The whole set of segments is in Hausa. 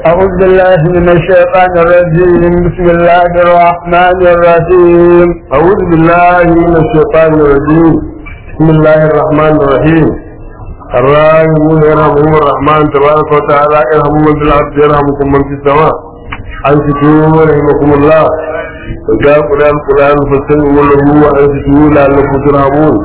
أعوذ بالله من الشيطان الرجيم بسم الله الرحمن الرحيم أعوذ بالله من الشيطان الرجيم بسم الله الرحمن الرحيم الراحمون يرحمهم الرحمن تبارك وتعالى ارحموا من في الأرض يرحمكم من في السماء أنصتوا رحمكم الله وجاء قرآن القرآن فاستمعوا له وأنصتوا لعلكم ترحمون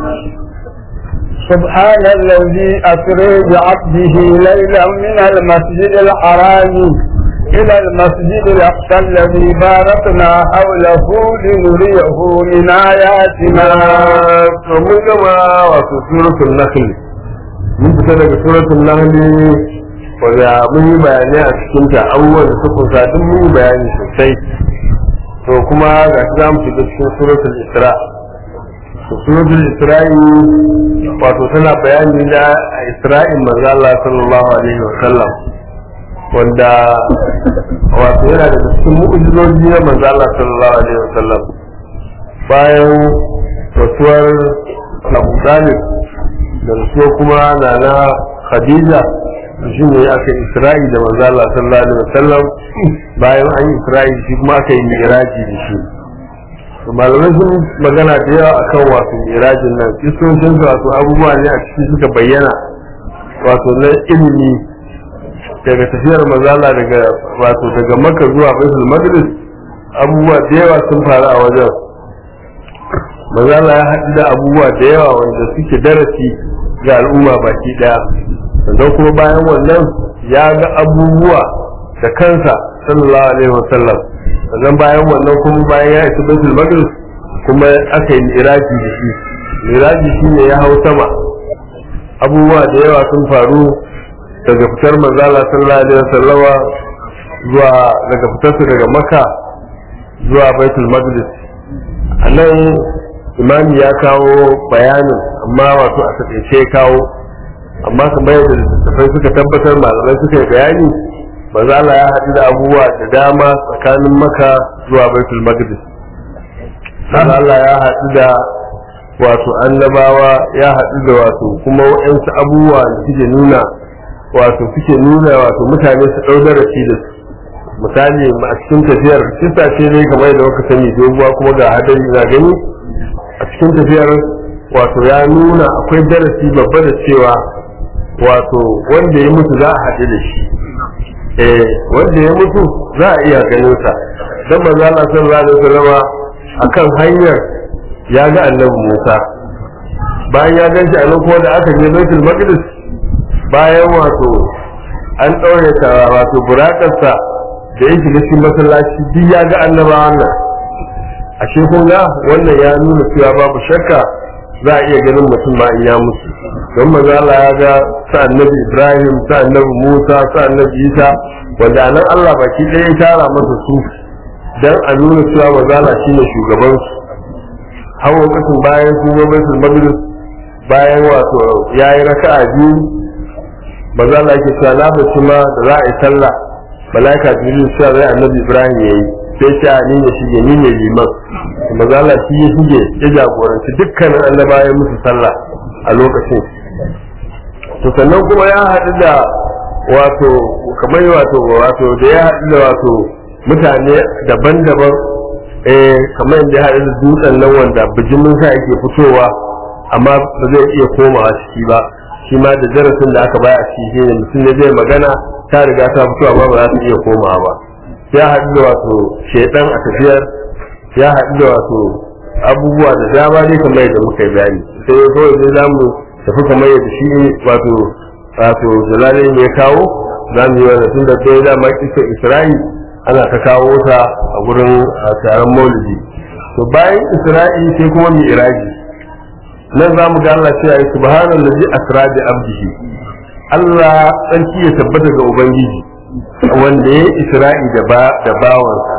سبحان الذي أسري بعبده ليلا من المسجد الحرام إلى المسجد الأقصى الذي باركنا حوله لنريه من آياتنا mun gama wato suratul nahl mun fita daga suratul nahl wanda mun yi bayanai a cikin ta abubuwan da suka sa duk mun yi bayani sosai to kuma ga shi za mu shiga cikin suratul isra to suratul isra'i wato tana bayani da isra'in manzo Allah sallallahu alaihi wa sallam wanda wato yana da cikin mu'jizoji na manzo Allah sallallahu alaihi wa sallam bayan rasuwar Abu Talib da rasuwa kuma na na Khadija shi ne aka isra'i da manzo Allah sallallahu alaihi wa sallam bayan an yi isra'i shi kuma aka yi miraji da shi to malamai sun magana da yawa akan wato mirajin nan kisoshin su wato abubuwa ne a ciki suka bayyana wato na ilimi daga tafiyar mazala daga wato daga makka zuwa baitul maqdis abubuwa da yawa sun faru a wajen mazala ya haɗu da abubuwa da yawa wanda suke darasi ga al'umma baki ɗaya sannan kuma bayan wannan ya ga abubuwa da kansa sallallahu alaihi wasallam sannan bayan wannan kuma bayan ya isa baitul maqdis kuma aka yi miraji da shi miraji shine ya hau sama abubuwa da yawa sun faru daga fitar manzala sallallahu alaihi wasallama zuwa daga fitarsa daga makka zuwa baitul maqdis a nan imami ya kawo bayanin amma wato a taƙaice ya kawo amma kamar yadda littattafai suka tabbatar malamai suka yi bayani manzo Allah ya haɗu da abubuwa da dama tsakanin maka zuwa baitul maqdis manzo Allah ya haɗu da wato annabawa ya haɗu da wato kuma waɗansu abubuwa da suke nuna wato suke nuna wato mutane su ɗau darasi da su misali a cikin tafiyar kisa ce ne kamar yadda muka sani doguwa kuma ga hadari na gani a cikin tafiyar wato ya nuna akwai darasi babba da cewa wato wanda ya mutu za a haɗu da shi eh wanda ya mutu za a iya ganin sa dan manzo Allah sallallahu alaihi wasallam akan hanyar ya ga annabi Musa bayan ya ganshi a nan kuma da aka je Baitul Maqdis bayan wato an ɗaure ta wato burakarsa da ya shiga cikin masallaci duk ya ga annabawan nan ashe kun ga wannan ya nuna cewa babu shakka za a iya ganin mutum ma in ya mutu don manzo Allah ya ga sa annabi Ibrahim sa annabi Musa sa annabi Isa wanda nan Allah baki ɗaya ya tara masa su dan a nuna cewa manzo Allah shine shugaban su hawa kasin bayan su ga baitul maqdis bayan wato yayi raka'a biyu manzo Allah yake cewa na bace ma da za a yi sallah malaika jibril sai zai annabi Ibrahim yayi sai ce ni ne shige ni ne liman manzo Allah shi ya shige ya jagoranci dukkanin annabawan musu sallah a lokacin to sannan kuma ya haɗu da wato kamar wato wato da ya haɗu da wato mutane daban-daban eh kamar yadda ya haɗu da dutsen nan wanda bijimin sa yake fitowa amma ba zai iya komawa ciki ba shi ma da darasin da aka baya a ciki ne mutum ne zai magana ta riga ta fito amma ba za ta iya komawa ba ya haɗu da wato shaidan a tafiyar ya haɗu da wato abubuwa da dama ne kamar yadda muka yi bayani sai kawai zai za mu tafi kamar yadda shi wato wato jalalai ne ya kawo za mu yi wani tun da ɗaya dama kisa isra'i ana ta kawo ta a gurin taron maulidi to bayan isra'i sai kuma mai iraji nan za mu ga Allah cewa ya subhanan lazi asra bi abdihi Allah tsarki ya tabbata ga ubangiji wanda ya isra'i da ba da bawansa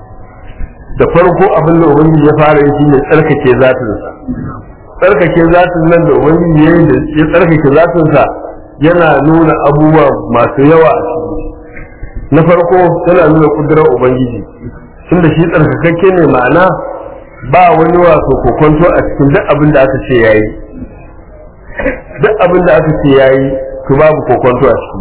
da farko abin da ubangiji ya fara yi shine tsarkake zatinsa tsarkake zatin nan da ubangiji ya yi ya tsarkake zatinsa yana nuna abubuwa masu yawa a ciki na farko yana nuna kudurar ubangiji tunda shi tsarkakakke ne ma'ana ba wani wato kokonto a cikin duk abin da aka ce yayi duk abin da aka ce yayi to babu kokonto a ciki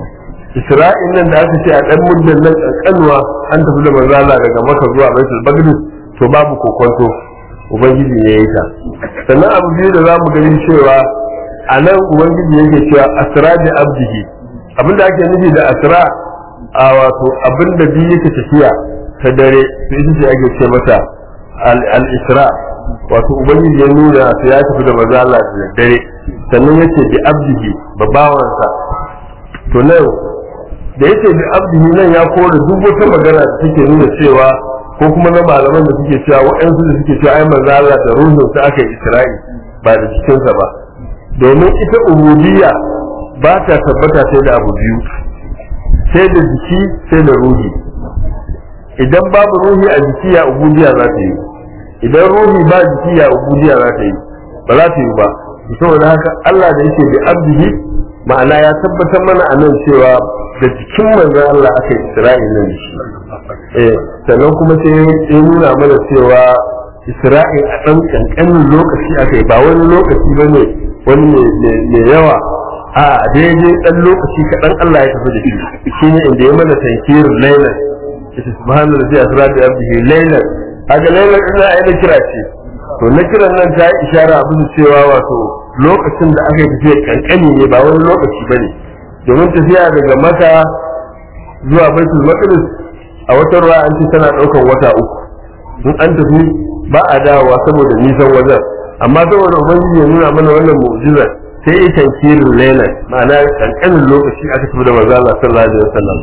isra'il nan da aka ce a dan muddan nan kankanuwa an tafi da manzo Allah daga Makka zuwa Baitul Maqdis to babu kokonto ubangiji ne ya yi ta sannan abu biyu da zamu gani cewa a nan ubangiji yake cewa asra bi abdihi abinda ake nufi da asra a wato abinda biyu yake tafiya ta dare to ita ce ake ce mata al-isra wato ubangiji ya nuna su ya tafi da maza Allah da dare sannan yace bi abdihi babawansa to nan da yace bi abdihi nan ya kore duk wata magana da take nuna cewa ko kuma na malaman da suke cewa waɗansu da suke cewa ai maza Allah da ruhun sa aka yi Isra'i ba da cikinsa ba domin ita ubudiyya ba ta tabbata sai da abu biyu sai da jiki sai da ruhi idan babu ruhi a jiki ya ubudiyya za ta yi idan ruhi ba jiki ya ubudiyya za ta yi ba za ta yi ba saboda haka Allah da yake bi abdihi ma'ana ya tabbatar mana a nan cewa da jikin manzon Allah aka yi Isra'il nan shi eh sannan kuma sai ya nuna mana cewa Isra'il a ɗan ƙanƙanin lokaci aka yi ba wani lokaci ba ne wani mai yawa a daidai ɗan lokaci kaɗan Allah ya tafi da shi shi ne inda ya mana tankirin lailan ita subhanahu wa ta'ala da abdihi lailan haka lailan ina ai na kira ce to na kiran nan ta yi ishara abin cewa wato lokacin da aka yi tafiya kankani ne ba wani lokaci ba ne domin tafiya daga maka zuwa baitul maqdis a wata ruwa an ce tana ɗaukar wata uku in an tafi ba a dawowa saboda nisan wajen amma saboda ubangiji ya nuna mana wannan mu'jiza sai ya tankirin lailan ma'ana kankanin lokaci aka tafi da manzo Allah sallallahu alaihi wasallam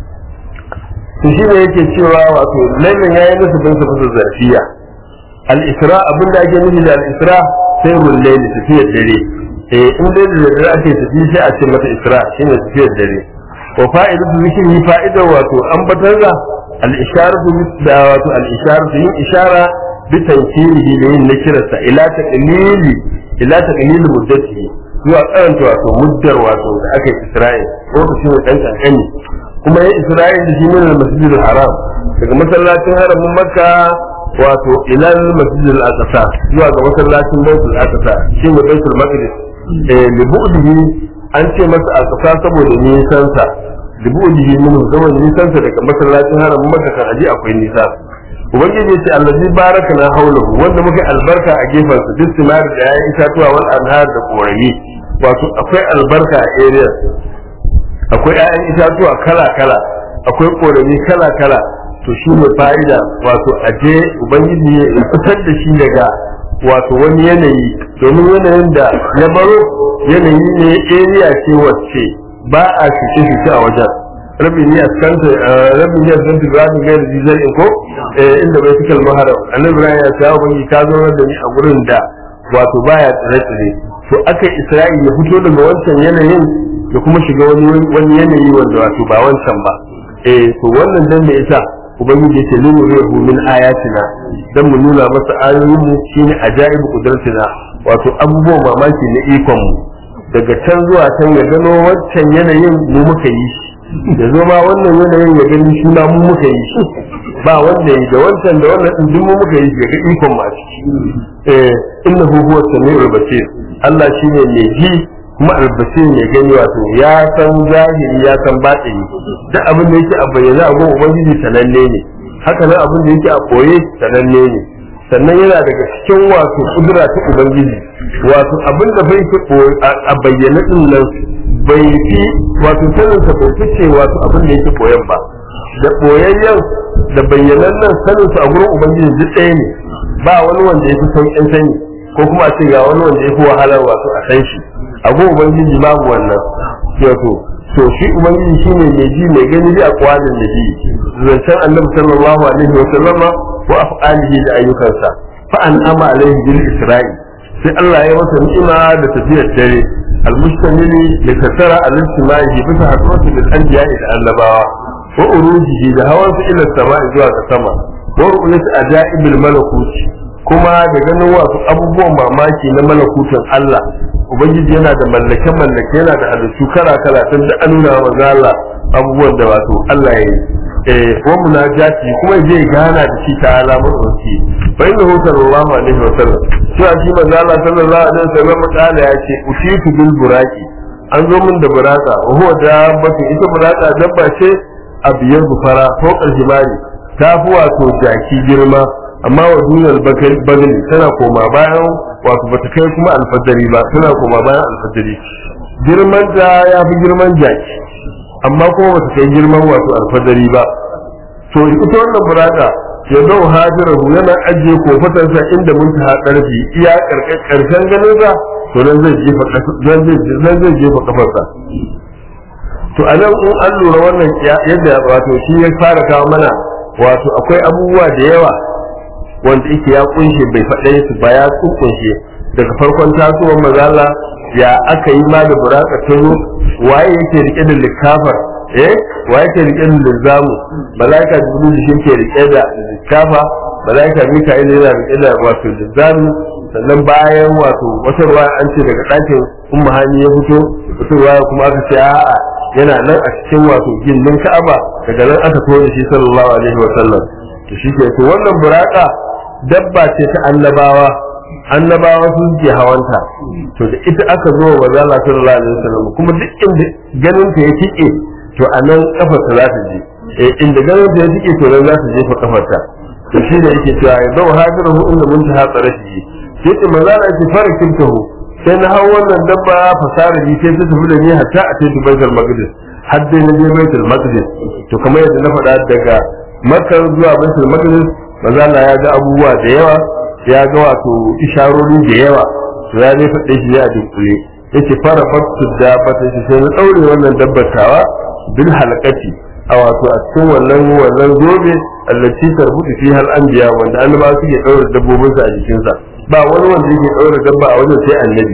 to shi ne yake cewa wato lailan yayi masa bin sa fasa zarfiya al-isra abin da ake nufi da al-isra sai rullaili tafiyar dare eh in dai da dare ake tafi sai a ce mata isra shine tafiyar dare wa fa'idatu zikri fa'idar wato ambatar da al-isharatu da wato al-isharatu yin ishara bitankirihi da yin nakirarsa ila taqlili ila taqlili muddatihi zuwa karanta wato muddar wato da aka yi Isra'il lokacin da dan kankani kuma ya Isra'il da shi ne masjid haram daga masallacin haramin Makka wato ila masjid al-Aqsa zuwa ga masallacin Baitul Aqsa shi ne Baitul Maqdis eh libu'dihi an ce masa Aqsa saboda nisan sa libu'dihi min zaman nisan sa daga masallacin haramin Makka kan aji akwai nisa ubangiji ce allazi baraka na haulahu wanda muka albarka a gefen su duk simar da yayin itatuwa wal anhar da korami wato akwai albarka a area akwai yayin itatuwa kala kala akwai korami kala kala to shi ne fa'ida wato aje ubangiji ya fitar da shi daga wato wani yanayi domin yanayin da ya baro yanayi ne area ce wacce ba a fice fice a wajen rabin ya kanta rabin ya zanta rabin gairi zizar in ko inda bai fikal maharam annabi ibrahim ya sa ubangi ka zo da ni a gurin da wato baya tsire tsire to aka isra'i ya fito daga wancan yanayin da kuma shiga wani wani yanayi wanda wato ba wancan ba eh to wannan dan da ita ubangiji yace linu rihu min ayatina dan mu nuna masa ayoyin mu shine ajaibu qudratina wato abubuwan mamaki na ikon mu daga can zuwa can ya gano wancan yanayin mu muka yi shi ya zo ma wannan yanayin ya gani shi ma mu muka yi shi ba wanda yi da wancan da wannan din duk mu muka yi shi ga ikon ma ciki eh innahu huwa samiul basir Allah shine mai ji kuma albasir mai gani wato ya san zahiri ya san batini duk abin da yake a bayyana a gun ubangiji sananne ne haka nan abin da yake a koye sananne ne sannan yana daga cikin wato kudura ta ubangiji wato abin da bai a bayyana din nan bai fi wato sanin sa bai fice wato abin da yake koyan ba da boyayyen da bayyanan nan sanin sa a gurin ubangiji duk ɗaya ne ba wani wanda ya fi sauƙin sani ko kuma a ce ga wani wanda ya fi wahalar wato a san shi a gurin ubangiji babu wannan wato to shi ubangiji shine mai ji mai gani bi a kwalin da ji zancen annabi sallallahu alaihi wa sallama wa af'alihi da ayyukansa fa an ama alaihi bil isra'i sai Allah ya masa ni'ima da tafiyar dare المشتمل لكثرة الاجتماع بس حضرته بالأنبياء إلى النبوة وأروجه لهوان إلى السماء زوا السماء ورؤية أجائب الملكوت كما دغنوا wasu abubuwan mamaki na malakutin Allah ubangiji yana da mallake mallake yana da halittu kala kala tun da an nuna wa Allah abubuwan da wato Allah ya yi eh wa munajati kuma zai gana da shi ta alamar wasi fa innahu sallallahu alaihi wa sallam shi a shi manzo Allah sallallahu alaihi wa sallam kala ya ce utitu bil buraki an zo min da buraka wa huwa dabbatu ita buraka dabba ce a biyar fara ko himari ta fi wato jaki girma amma wa duniyar bagani tana koma bayan wato bata kai kuma alfadari ba tana koma bayan alfadari girman ta ya fi girman jaki amma kuma bata kai girman wato alfadari ba to ita wannan burada ya zau hajirahu yana ajiye kofatarsa inda mun ta karfi iya karshen ganin sa to nan zai jefa zan zai jefa kafarsa to a nan in an lura wannan yadda wato shi ya fara kawo mana wato akwai abubuwa da yawa wanda yake ya kunshe bai faɗe su ba ya kunshe daga farkon tasowar mazala ya aka yi ma da buraka ta zo waye yake rike da likafar eh waye yake rike da lizamu malaika jibril shi ke rike da likafa malaika mika'il yana rike da wato lizamu sannan bayan wato wata ruwa an ce daga ɗakin umma hani ya fito wata ruwa kuma aka ce a'a yana nan a cikin wato gindin ka'aba daga nan aka tone shi sallallahu alaihi wa sallam to shi ke to wannan buraka dabba ce ta annabawa annabawa sun ke hawanta to da ita aka zo wa zalla sallallahu alaihi wasallam kuma duk inda ganin ta ya tike to a nan kafar ta za ta je eh inda ganin ta ya tike to nan za ta jefa kafar ta to shi da yake cewa ya zau hadiruhu inda mun ta hatsara shi sai ce maza na ce fara kintahu sai na hau wannan dabba fasara ni sai ta tafi da ni hatta a cikin baitul maqdis har dai na je baitul maqdis to kamar yadda na faɗa daga makka zuwa baitul maqdis maza na ya ga abubuwa da yawa ya ga wato isharori da yawa to ya ne faɗe shi ya dunkule yace fara faktu da bata shi sai na daure wannan dabbatawa bil halaqati a wato a cikin wannan wannan zobe allaci tarbutu fi hal anbiya wanda annaba suke daure dabbobin sa a jikin sa ba wani wanda yake daure dabba a wajen sai annabi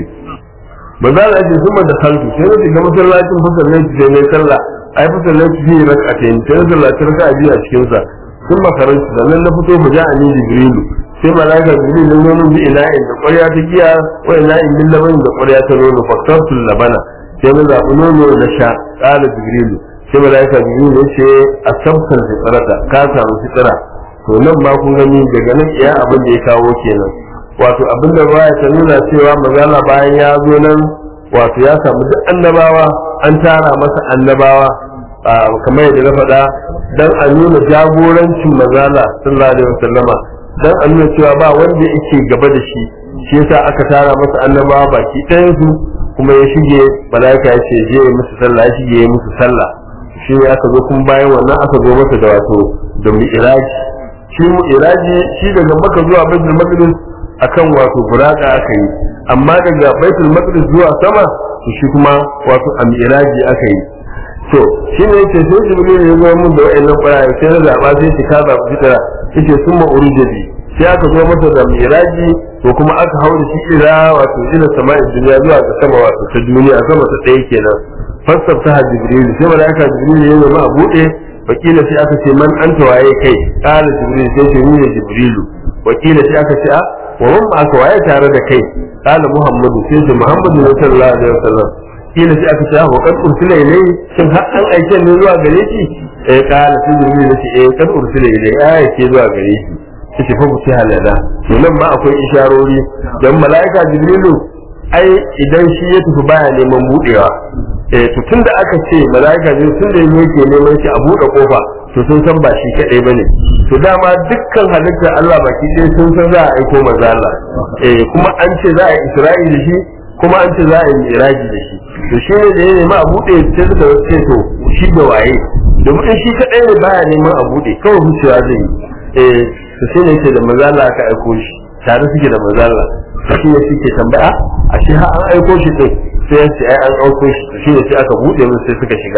manzo Allah ya kuma da halku sai na shiga masallacin fasallai sai ne sallah ai fasallai fi rak'atayn sai sallah ta raka'a biyu a cikin sa sun makarantu sannan na fito mu ja ni jibrilu sai malaika jibril ya nono bi ina'in da ƙwarya ta giya wa ina'in min labanin da ƙwarya ta nono faktartul labana sai na zaɓi nono na sha ƙala jibrilu sai malaika jibril ya ce a sabtar fitarata ka samu fitara to nan ma kun gani daga nan iya abin da ya kawo kenan wato abin da baya ta nuna cewa magana bayan ya zo nan wato ya samu duk annabawa an tara masa annabawa kamar yadda na faɗa dan a nuna jagorancin mazala sallallahu alaihi wasallama dan a nuna cewa ba wanda yake gaba da shi shi yasa aka tara masa annabawa baki ɗayan su kuma ya shige malaika ya ce je musu sallah ya shige ya musu sallah shi ne aka zo kuma bayan wannan aka zo masa da wato da mi'raji shi mi'raji shi daga maka zuwa baitul maqdis akan wato buraka aka yi amma daga baitul maqdis zuwa sama to shi kuma wato a mi'raji aka yi to shi ne yake sai jibril ya zo mun da wayannan ƙwayaye sai na zaba sai shi ka zaɓi fitara yake sun ma urujabi sai aka zo masa da miraji to kuma aka hau da shi ila wato ila sama'in duniya zuwa ga sama wato ta duniya sama ta ɗaya kenan fassar ta jibril sai malaika jibril ya zama a buɗe wakila sai aka ce man anta waye kai qala jibril sai ce ni ne jibrilu wakila sai aka ce a wa man aka waye tare da kai qala muhammadu sai ce muhammadu ne sallallahu alaihi wasallam kila sai aka ce wa kad ursila ilayhi shin har an aike ne zuwa gare shi eh kala sai jibril ya ce eh kad ursila ilayhi ai aike zuwa gare shi kace fa ku halala to nan ma akwai isharori dan malaika jibrilu ai idan shi ya tafi baya neman budewa eh to tunda aka ce malaika jibril tunda yake neman shi a bude kofa to sun san ba shi kadai bane to dama dukkan halittar Allah baki ɗaya sun san za a aiko manzo Allah eh kuma an ce za a yi Isra'ila da shi kuma an ce za a yi miraji da shi to shi ne da ya nema a buɗe sai suka ce to shi da waye domin in shi kaɗai ne baya neman a buɗe kawai wucewa zai yi eh to sai ne ce da mazala aka aiko shi tare suke da mazala shi ne suke tambaya a shi har an aiko shi din sai ya ce ai an aiko shi to shi ne sai aka buɗe musu sai suka shiga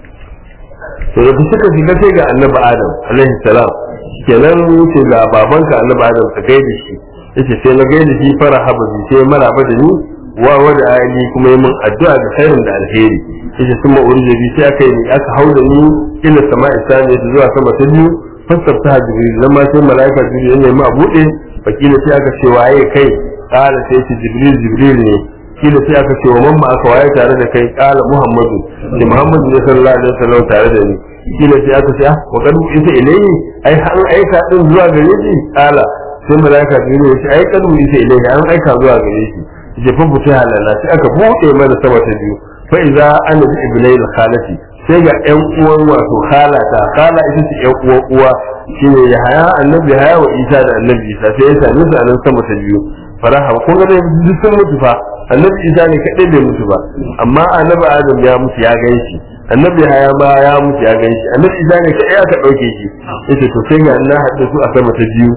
to da suka shiga sai ga annabi adam alaihi salam kenan ce ga babanka annabi adam ka gaida shi yace sai na gaida shi fara haba sai maraba da ni wa wada ali kuma yi min addu'a da khairin da alheri yace sun ma urje bi sai aka yi aka hauda ni ila sama'i sani zuwa sama ta biyu fassarta jibril nan ma sai malaika jibril ne ma bude fakila sai aka ce waye kai kala sai ce jibril jibril ne kila sai aka ce wa mamma aka waye tare da kai kala muhammadu ne muhammadu ne sallallahu alaihi wasallam tare da ni kila sai aka ce ah wa kadu isa ilayhi ai an aika din zuwa gare shi kala sai malaika jibril ya ce ai kadu isa ilayhi an aika zuwa gare shi je fa buta halala sai aka bude mana sama ta biyu fa idza ana bi ibnai khalati sai ga ƴan uwan wato khalata khala ita ce ƴan uwan uwa shine ya haya annabi haya wa isa da annabi isa sai ya same su a nan sama ta biyu faraha kun ga dai duk sun mutu fa annabi isa ne kadai bai mutu ba amma annabi adam ya mutu ya gan shi annabi haya ma ya mutu ya gan shi annabi isa ne kadai aka dauke shi yace to sai ga Allah hadda su a sama ta biyu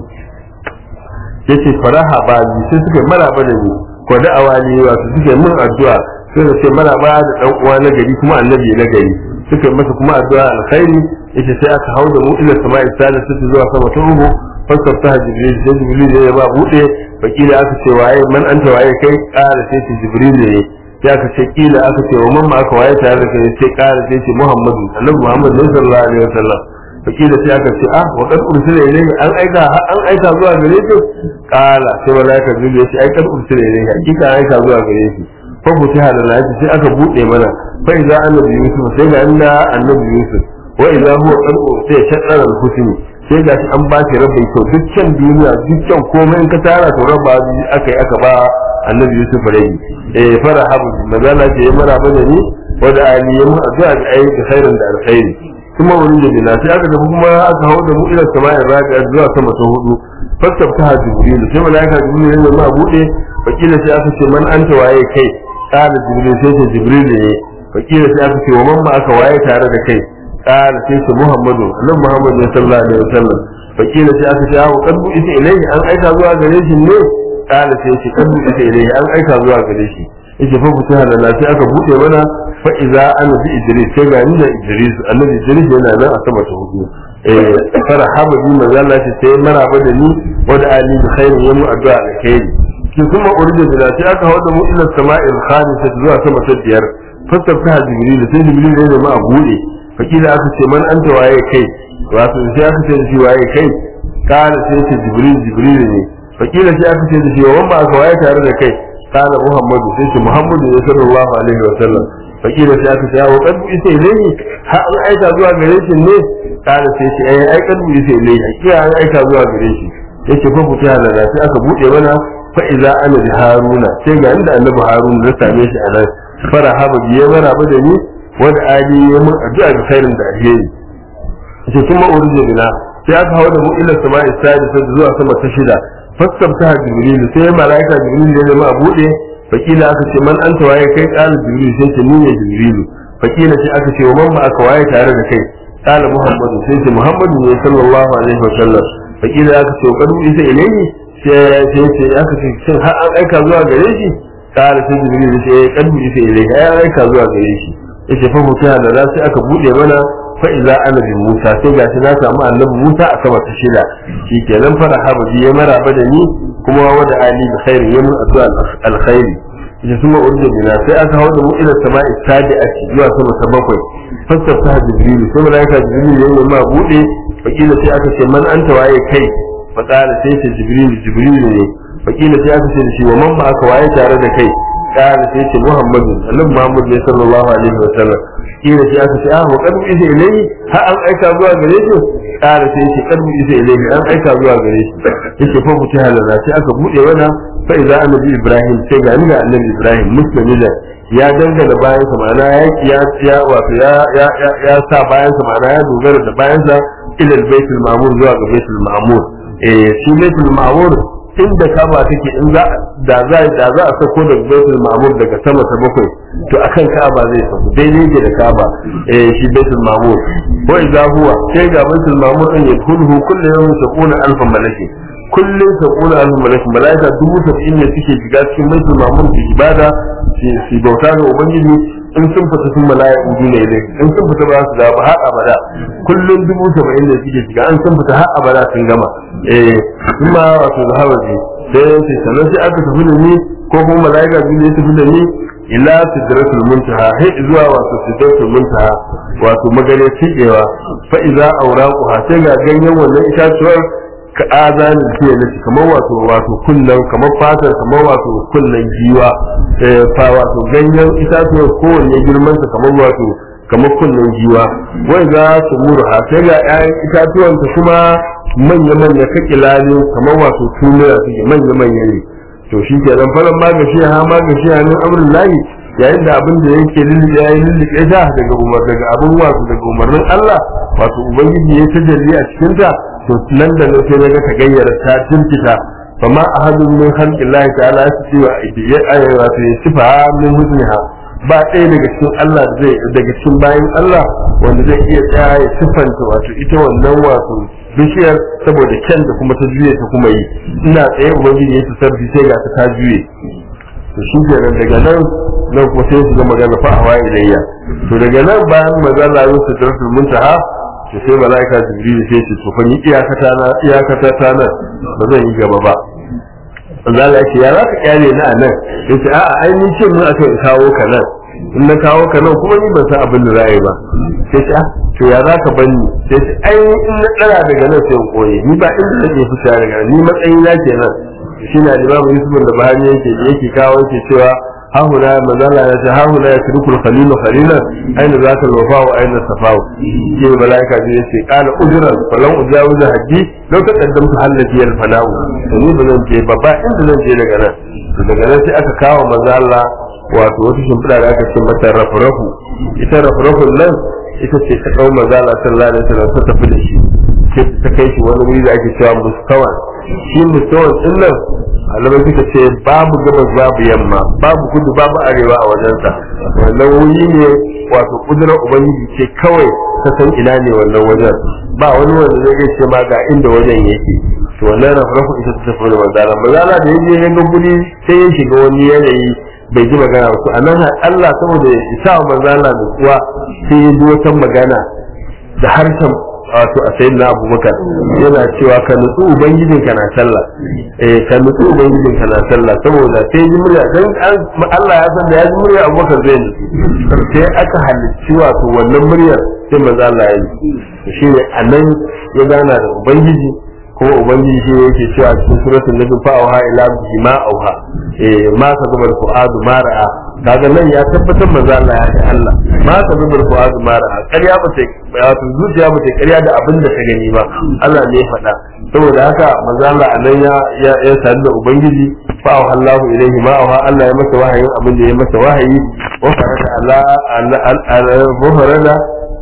yace faraha ba ni sai suka maraba da ni ko da awali wato suke mun addu'a sai da ce maraba da dan uwa na gari kuma annabi na gari suka masa kuma addu'a alkhairi yace sai aka hauda mu ila sama'i salisatu zuwa sama ta uku fasar ta jibril sai jibril ya ba bude fakila aka ce waye man anta waye kai kara sai ce jibril ne sai aka ce kila aka ce wa mamma aka waye tare da kai sai kara sai ce muhammadu annabi muhammad ne sallallahu alaihi wasallam fakila sai aka ce ah wa kad ursila ilayhi an aika an aika zuwa gare shi kala sai malaika jibril ya ce ai kad ursila ilayhi hakika an aika zuwa gare shi fa futiha da lafi sai aka bude mana fa idza annabi yusuf sai ga inda annabi yusuf wa idza huwa qad sai shaddara al-husni sai ga shi an ba shi rabin kyau dukkan duniya dukkan komai in ka tara to rabba aka yi aka ba annabi yusuf rai eh fara habu magana ce ya mara bane ni wanda ali ya mu addu'a da ayi da khairin da alkhairi kuma wurin da bina sai aka tafi kuma aka hawo da mu ila sama'in rabi'a zuwa sama ta hudu fastabta jibril sai malaika jibril ya ma bude fakila sai aka ce man anta waye kai kana jibril sai ce jibril ne fakila sai aka ce wa man ma aka waye tare da kai قال سيس محمد annabi Muhammad ne sallallahu alaihi wasallam fakila sai aka ce awo kadbu ita ilaihi an aika zuwa gare shi ne kala sai shi kadbu ita ilaihi an aika zuwa gare shi yace fa futa halala sai aka bude mana fa iza ana bi idris sai ga ni da idris annabi idris yana nan a sama ta hudu eh farhaba bi manzo Allah ce sai maraba da ni wa da ali bi khairin yamu addu'a alkhairi kin kuma urje da sai aka hawo da mu ila sama'il khamisah zuwa sama ta biyar fastabta jibril sai jibril ne ma a bude fakila aka ce man anta waye kai wato sai aka ce da shi waye kai kana sai ce jibril jibril ne fakila sai aka ce da shi wanda aka waye tare da kai kana muhammadu sai ce muhammadu ne sallallahu alaihi wa sallam fakila sai aka ce ya wakar bu isa ilai ha an aika zuwa gare shi ne kana sai ce ai aikar bu isa ilai hakika an aika zuwa gare shi yace fa futa halala sai aka bude mana fa iza ana bi haruna sai ga inda annabi haruna na same shi a nan farahaba biye maraba da ni wanda ali ya mun addu'a da khairin da alheri ce kuma urje bina sai aka hawo da mu ila sama'i sadisa zuwa sama ta shida fastabta jibril sai malaika jibril ya zama a bude fakila aka ce man anta waye kai qala jibril sai ce ni ne jibril fakila sai aka ce wa man ma aka waye tare da kai qala muhammadu sai ce muhammadu ne sallallahu alaihi wa sallam fakila aka ce kadu isa ilayhi sai sai ce aka ce shin har an aika zuwa gare shi qala sai jibril sai kadu isa ilayhi ai aika zuwa gare shi yace fa mutiya da sai aka bude mana fa iza ana bi Musa sai gashi na samu annabi Musa a sama ta shida shikenan fara haba ya maraba da ni kuma wada ali bi khairi yamin addu'a alkhairi yace kuma urje bina sai aka hawo da mu ila sama'i sadi'ati zuwa sama ta bakwai fassar ta jibril sai malaika jibril ya yi ma bude fakila sai aka ce man anta waye kai fakala sai ce jibril jibril ne fakila sai aka ce da shi wa man ma aka waye tare da kai قال سيدي محمد النبي محمد صلى الله عليه وسلم قيل في أكس آه وقد بئس إليه ها أن أيكا زوا غريش قال سيدي قد بئس إليه أن أيكا زوا غريش يشي ففتها لنا سي أكا بؤي ونا فإذا أنا بإبراهيم سيجا أنا النبي إبراهيم مسلم إذا ya dangana bayansa ma'ana ya ya ya wato ya ya ya ya sa bayansa ma'ana ya dogara da bayansa ila baitul ma'mur zuwa ga baitul ma'mur eh shi baitul ma'mur inda kaba take in za da za da za a sako da baitul ma'mur daga sama ta bakwai to akan kaba zai sako daidai ke da kaba eh shi baitul ma'mur ko idza huwa sai ga baitul ma'mur din ya kulhu kullu yawmin sakuna alfa malaki kullum sakuna alfa malaki malaika dubu sab'in ne suke shiga cikin baitul ma'mur su ibada su bauta ga ubangiji in sun fita sun mala'iku dole ne in sun fita ba su da ba har abada kullum dubu saba'in da suke shiga an sun fita har abada sun gama eh kuma wato da hawaji sai sai sanan sai aka tafi da ni ko kuma mala'ika dole ya tafi da ni ila sidratul muntaha hay zuwa wato sidratul muntaha wato magare cikewa fa iza awraquha sai ga ganyen wannan itatuwar ka azanin fiye na kamar wato wato kullum kamar fatar kamar wato kullum giwa fa wato ganyen itatuwar kowanne girman sa kamar wato kamar kullum giwa wai za su murha sai ga ƴaƴan itatuwan ta kuma manya manya kake lalin kamar wato tunura suke manya manya ne to shi ke nan falon magashi ha magashi ha min amrin lahi yayin da abin da yake lulluɓe ya yi lulluɓe ta daga umar daga abin wato daga umarnin Allah wato ubangiji ya tajalli a cikin ta to nan da nan sai naga ta gayyara ta jinkita fama ahadun min khalqillahi ta'ala yasfi wa ya wato ya sifa min husniha ba ɗaya daga cikin Allah da zai daga cikin bayan Allah wanda zai iya tsaya ya siffanta wato ita wannan wato bishiyar saboda kyan da kuma ta juye ta kuma yi ina tsaye ubangiji ya tasarfi sai ga ta ta juye to shi kenan daga nan nan kuma sai su ga magana fa hawa ilayya to daga nan bayan magana ya su tarfin muntaha to sai malaika jibril sai ce to fa ni iyakata na iyakata ta nan ba zan yi gaba ba Allah ya ce ya za ka kyale na a nan ya ce a'a ai ni ce mun aka kawo ka nan in na kawo ka nan kuma ni ban san abin da za a yi ba sai ce ah to ya za ka bani sai ce ai in na tsara daga nan sai in koye ni ba inda nake fita daga nan ni matsayi na kenan shi na limamu yusuf da bahani yake yake kawo yake cewa hahuna mazala ya ce hahuna ya turku khalilu khalilan aina za ka lofa wa aina safawu shi ne malaika ne yace kana ujran falan ujawiza haddi law taqaddamtu hallati al fana'u to ni ba zan je ba ba inda zan je daga nan to daga nan sai aka kawo mazala wato wata shimfiɗa da aka ce mata rafrafu ita rafrafun nan ita ce ta kawo mazala sallallahu alaihi wasallam ta tafi da shi ta kai shi wani wuri da ake cewa mustawan shi mustawan din nan alamai suka ce babu gabas babu yamma babu kudu babu arewa a wajensa wannan wuri ne wato kudurar ubangiji ce kawai ta san ina ne wannan wajen ba wani wanda zai iya ce ma ga inda wajen yake to wannan rafrafu ita ta tafi da manzala manzala da yaje ya ga guri sai ya shiga wani yanayi bai ji magana ba to anan Allah saboda ya isa wa manzala da kuwa sai ya ji wata magana da harshen wato a sayin na abubakar yana cewa ka nutsu ubangijin ka na sallah eh ka nutsu ubangijin ka na sallah saboda sai ji murya dan Allah ya san da ya ji murya abubakar zai nutsu sai aka halicci wato wannan muryar sai manzo Allah ya yi shine anan ya gana da ubangiji kuma ubangiji shi yake cewa cikin suratul nabi fa auha ila bima auha eh ma ka zubar fuadu ma ra'a kaga nan ya tabbatar manzo Allah ya ga Allah ma ka zubar fuadu ma ra'a ƙarya ba sai wato zuciya ba sai ƙarya da abin da ka gani ba Allah ne ya faɗa saboda haka manzo Allah anan ya ya ya sadu da ubangiji fa auha Allahu ilaihi ma auha Allah ya masa wahayin abin da ya masa wahayi wa farada ala al-al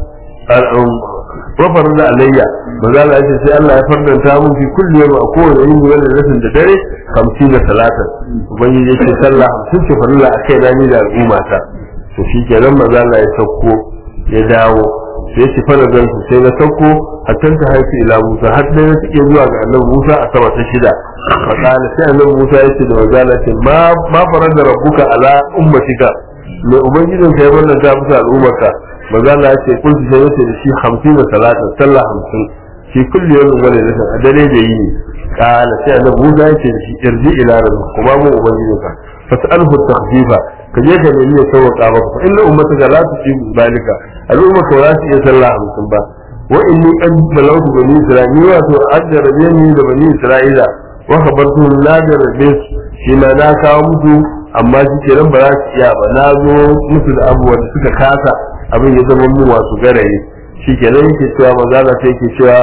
wafar da alayya ba za a ce sai Allah ya fardanta mun fi kulli yau a kowane yin wani rasin da dare hamsin da talatin ubangiji ya ce sallah hamsin ce farilla a kai na ni da al'umma ta to shi kenan maza Allah ya sauko ya dawo sai shi fara zan su sai na sauko a can ta haifi ila Musa har dai na take zuwa ga annabi Musa a sama ta shida fa kana sai annabi Musa ya ce da maza Allah ce ma ma farar da rabbuka ala ummatika mai ubangijin ka ya wannan ta musu al'ummarka maza Allah ya ce kun su sai yace da shi hamsin da talatin sallah hamsin shi kulli yawmin wani rashin a dare da yini kala sai annabi Musa ya ce da shi irji ila rabbika kuma mu ubangijin ka fas'alhu takhfifa ka je ka nemi ya sauka maka fa inna ummataka la tusibu zalika al'umma ka za su iya sallah hamsin ba wa inni qad balawtu bani isra'ila wato ajjarabe ni da bani isra'ila wa khabartu la jarabe shi na na kawo musu amma shi kenan ba za su iya ba na zo musu da abubuwa da suka kasa abin ya zama mu wasu garaye shi kenan yake cewa maza na sai yake cewa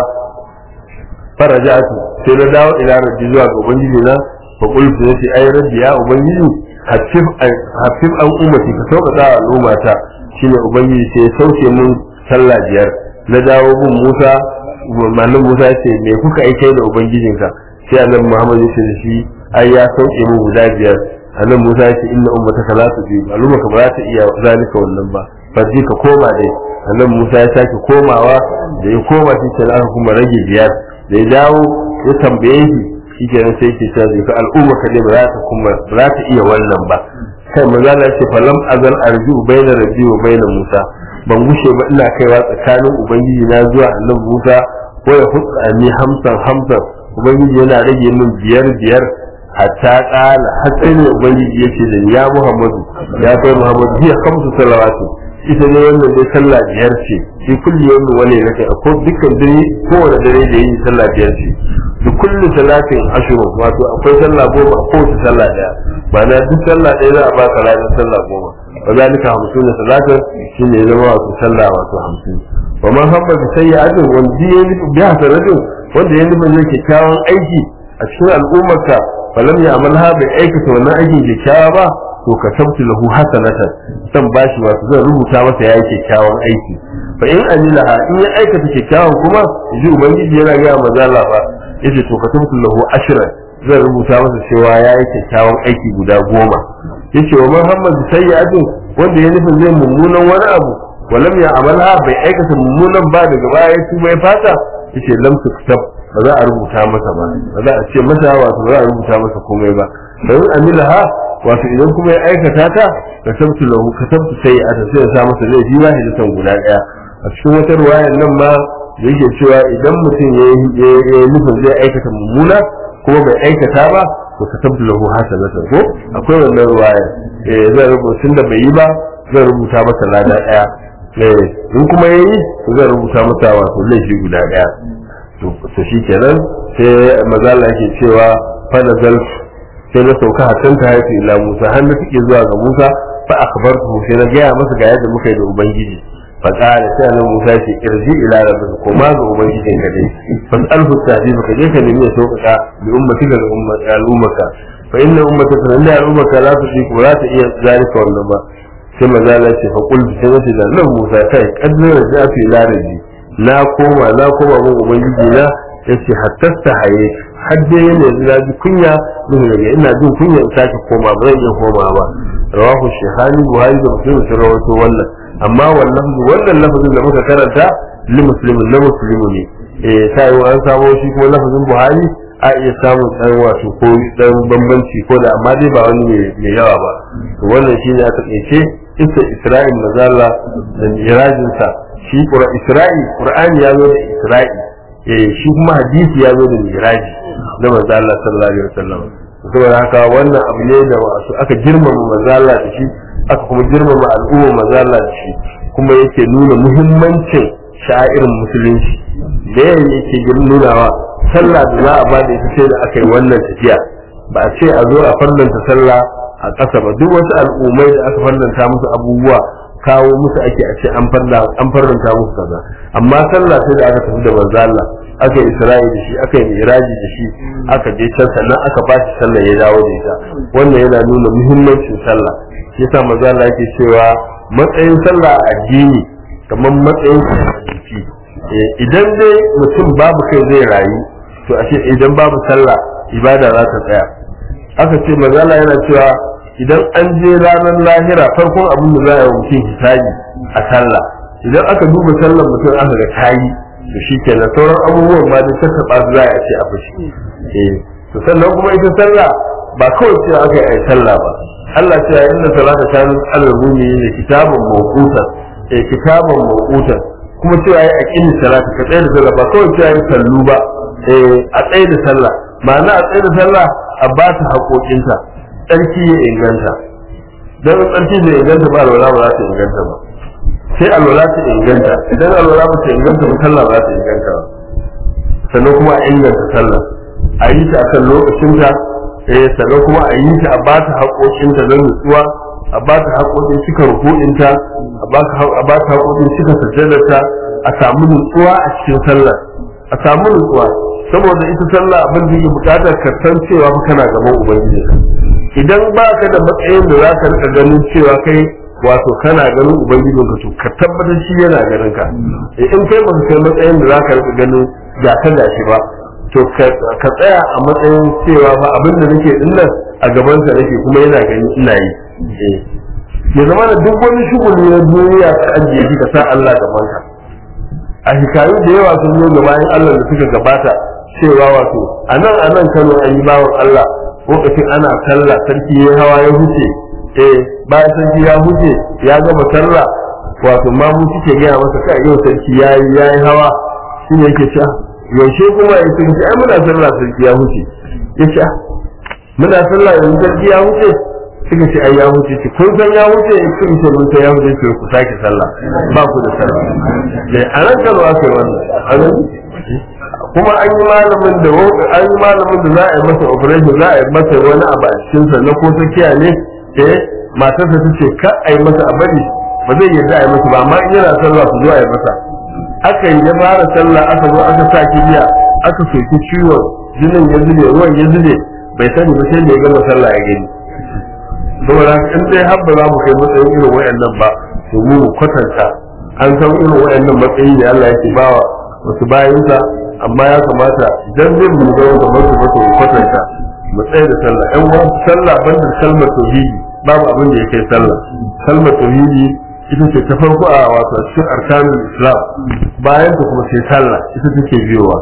farajatu sai na dawo ila rabbi zuwa ga ubangiji na fa qultu yace ai rabbi ya ubangiji hafif hafif an ummati ka sauƙaƙa wa al'ummata shine ubangiji sai ya sauke mun sallah biyar na dawo bin Musa mallam Musa ya ce me kuka aike da ubangijinka sai annabi Muhammad ya ce da shi ai ya sauke mun guda biyar annabi Musa ya ce inna ummataka la tujibu al'ummaka ba za ta iya zalika wannan ba farji ka koma dai annabi Musa ya sake komawa da ya koma shi kenan aka kuma rage biyar da ya dawo ya tambaye shi shi kenan sai ke cewa zai ka al'umma ka ne ba za ta kuma ba za ta iya wannan ba kai maza na ce falam azal arju baina rabbi wa baina Musa ban gushe ba ina kaiwa tsakanin ubangiji na zuwa annabi Musa ko ya hutsa ni hamsan hamsan ubangiji yana rage min biyar biyar hatta kala har sai ne ubangiji yace da ya Muhammadu ya kai Muhammadu hiya khamsu salawati ita ne wannan dai sallah biyar ce shi kulli yawmin wani nake ko dukkan dare kowane dare da yin sallah biyar ce da kulli salatin ashru wato akwai sallah goma a kowace sallah daya ba na duk sallah ɗaya za a baka ladan sallah goma wa zalika hamsin da salatin shine ya zama wato sallah wato hamsin wa man habba bi sayyi'atin wanda ya nufi bi hasanatin wanda ya nufi zai kyakkyawan aiki a cikin al'ummarka falam ya amalha bai aikata wannan aikin kyakkyawa ba to ka tabtu lahu hasanatan zan bashi wato zan rubuta masa yayi kyakkyawan aiki fa in amilaha in ya aikata kyakkyawan kuma ji ubangiji yana ga manzo Allah fa yace to ka tabtu lahu ashran zan rubuta masa cewa yayi kyakkyawan aiki guda goma yace wa Muhammad sayyi'atin wanda ya nufin zai mummunan wani abu walam ya amalha bai aikata mummunan ba daga baya ya tuba ya fata yace lam tuktab ba za a rubuta masa ba ba za a ce masa wato ba za a rubuta masa komai ba dan amilaha wato idan kuma ya aikata ta ka tabtu lahu ka tabtu sayyi'ata sai ya sa masa laifi wahidatan guda daya a cikin wata ruwayar nan ma yake cewa idan mutum ya yi nufin zai aikata mummuna kuma bai aikata ba to ka tabtu lahu hasanatan ko akwai wannan ruwaya eh zai rubuta da bai yi ba zai rubuta masa lada daya eh in kuma yayi to zai rubuta masa wato laifi guda daya to to shikenan sai mazala yake cewa fa nazal sai na sauka hakan ta haifi ila Musa har na tike zuwa ga Musa fa akhbartu sai na gaya masa ga yadda muka yi da ubangiji fa qala sai annabi Musa ce irji ila rabbika ko ma ga ubangijin ka dai fas'alhu ta'dib ka je ka nemi ya sauƙaƙa bi ummatika ga al'ummaka fa inna ummataka inda al'ummaka la tusiku la ta iya zalika wannan ba sai maza na ce fa qul sai nace da nan Musa kai kaddar da fi ila rabbi na koma na koma mun ubangiji na yace hatta ta haye har dai yana da ji kunya mun daga ina jin kunya in sake koma ba zan iya koma ba rawahu shehani buhari da muslim sun rawaito wannan amma wannan wannan lafazin da muka karanta li muslimin na muslimu ne eh sai an samo shi kuma lafazin buhari a iya samun dan wato ko dan bambanci ko da amma dai ba wani mai yawa ba to wannan shine aka tsaye isa isra'il mazalla da mirajin sa shi qura isra'i qur'ani ya zo da isra'i eh shi kuma hadisi ya zo da miraji na manzo Allah sallallahu alaihi wasallam saboda haka wannan abu ne da wasu aka girmama manzo Allah da shi aka kuma girmama al'umma manzo Allah da shi kuma yake nuna muhimmancin sha'irin musulunci da yake nunawa sallah da za a ba da ita sai da aka yi wannan tafiya ba a ce a zo a farlanta sallah a ƙasa ba duk wasu al'ummai da aka farlanta musu abubuwa kawo musu ake a ce an farlanta musu kaza amma sallah sai da aka tafi da manzo Allah aka yi isra'i da shi aka yi miraji da shi aka je can sannan aka ba shi sallah ya dawo da ita wannan yana nuna muhimmancin sallah shi yasa manzo Allah yake cewa matsayin sallah a addini kamar matsayin jiki idan dai mutum babu kai zai rayu to ashe idan babu sallah ibada za ta tsaya aka ce manzo Allah yana cewa idan an je ranar lahira farkon abin da za a yi mutum hisabi a sallah idan aka duba sallar mutum aka ga tayi to shi kenan sauran abubuwan ma da saka ba za a ce a fushi eh to sannan kuma ita sallah ba kawai ce aka yi sallah ba Allah ce yayin da salata ta alal mu'mini kitabun mawquta eh kitabun mawquta kuma cewa yi aqimi salata ka tsaye da sallah ba kawai cewa yi sallu ba eh a tsaye da sallah ma'ana a tsaye da sallah a ba ta haƙoƙinta tsarki ya inganta don tsarki bai inganta ba alwala ba za ta inganta ba sai alwala ta inganta idan alwala ba ta inganta ba sallah ba za ta inganta ba sannan kuma a inganta sallah a yi ta akan lokacinta eh sannan kuma a yi ta a ba ta haƙoƙinta don nutsuwa a ba ta haƙoƙin cika rukuninta a ba ta haƙoƙin cika sajjadarta a samu nutsuwa a cikin sallah a samu nutsuwa saboda ita sallah abin da yake bukatar ka san cewa fa kana gaban ubangiji idan ba ka da matsayin da za ka rika ganin cewa kai wato kana ganin ubangijin ka to ka tabbatar shi yana ganin ka in kai ba ka kai matsayin da za ka rika ganin ga ka da shi ba to ka tsaya a matsayin cewa ba abin da nake dinnan a gaban sa nake kuma yana gani ina yi ya zama da duk wani shuguli na duniya ka ajiye shi ka sa Allah gaban ka a hikayu da yawa sun zo ga bayan Allah da suka gabata cewa wato a nan a nan Kano an yi bawan Allah lokacin ana sallah sarki ya hawa ya huce eh bayan sarki ya huce ya gama sallah wato ma mu suke gaya masa kai yau sarki ya yi ya yi hawa shi ne yake cewa yaushe kuma ya ce ai muna sallah sarki ya huce ya ce muna sallah yanzu sarki ya huce suka ce ai ya huce ce kun san ya huce kun ce mun san ya huce ce ku sake sallah ba ku da sallah dai a nan Kano aka yi wannan kuma an yi malamin da an yi malamin da za a yi masa operation za a yi masa wani abu a cikin sa na ko tsakiya ne eh matarsa ta ce ka a yi masa a bari ba zai yarda a yi masa ba amma in yana sallah su zo a yi masa aka yi ya fara sallah aka zo aka sa kibiya aka soki ciwon jinin ya zube ruwan ya zube bai sani ba sai da ya gama sallah ya gani saboda haka in dai har ba za mu kai matsayin irin wayannan ba to mu mu kwatanta an san irin wayannan matsayi ne Allah yake bawa wasu bayinsa amma ya kamata idan zai mu ga wanda masu masu mu kwatanta mu tsaye da sallah ɗan wani sallah banda kalmar tauhidi babu abin da ya kai sallah kalmar tauhidi ita ce ta farko a wato cikin arkanul islam bayan ta kuma sai sallah ita take biyowa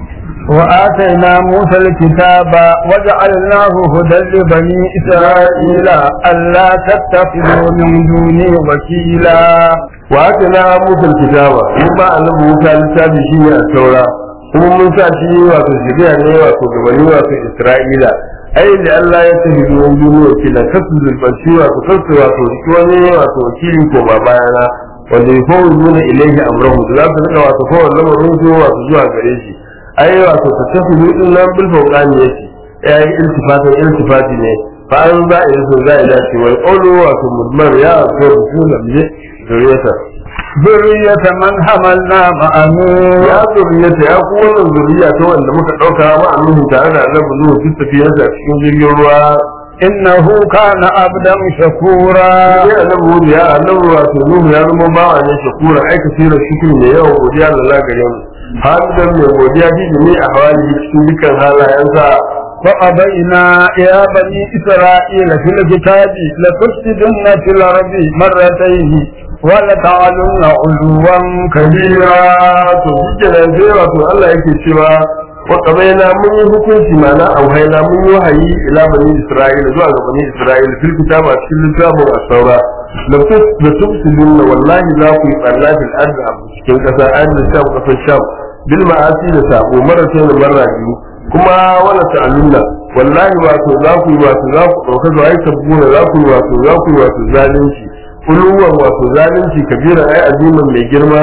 وآتينا موسى الكتاب وجعلناه هدى لبني إسرائيل ألا تتخذوا من دوني وكيلا وآتينا موسى الكتاب مما أنه موسى لسابي شيء التوراة kuma mun sa shi wato shari'a ne wato gabani wato Isra'ila ai da Allah ya tafi duwan duniya kila kasu zulfanci wato kasu wato shi wani wato wakili ko ba bayana wanda ya fawo nuna ilaihi amrahu da za su rika wato fawo lamarin su wato zuwa gare shi ai wato ta tafi din nan bil fawqani yake ai iltifatin iltifati ne fa an za a yi so za a dace wal qawlu wato mudmar ya ko rusulan ne zuriyata ذرية من حملنا مع نوح ya zuriyata ya ku wannan zuriya ta wanda muka dauka ma annabi tare da annabi Nuhu duk tafiyar da cikin jirgin ruwa إنه كان عبدا شكورا sai annabi Nuhu ya annabi wato Nuhu ya zama bawa ne shakura ai kasirar shukri ne yawan godiya ga Allah gare mu hadidan mai godiya ji ne a hawali cikin dukkan halayensa وقضينا يا بني إسرائيل في الكتاب لتفسدن في الأرض مرتين ولتعلن علوا كبيرا to shi nan sai wato Allah yake cewa wa qabaina mun yi hukunci mana auhaina mun yi wahayi ila bani Isra'ila zuwa ga bani Isra'ila fil kitaba cikin littafin as-saura la tus la tufsiduna wallahi la ku tsalla fil ardi a cikin kasa ardi sham kasar sham bil ma'asi da sabo marasa da marra biyu kuma wala ta'alunna wallahi wato za ku yi wato za ku dauka zuwa ai tabbuna za ku yi wato za ku yi wato zalunci kuluwan wato zalunci kabira ai azimin mai girma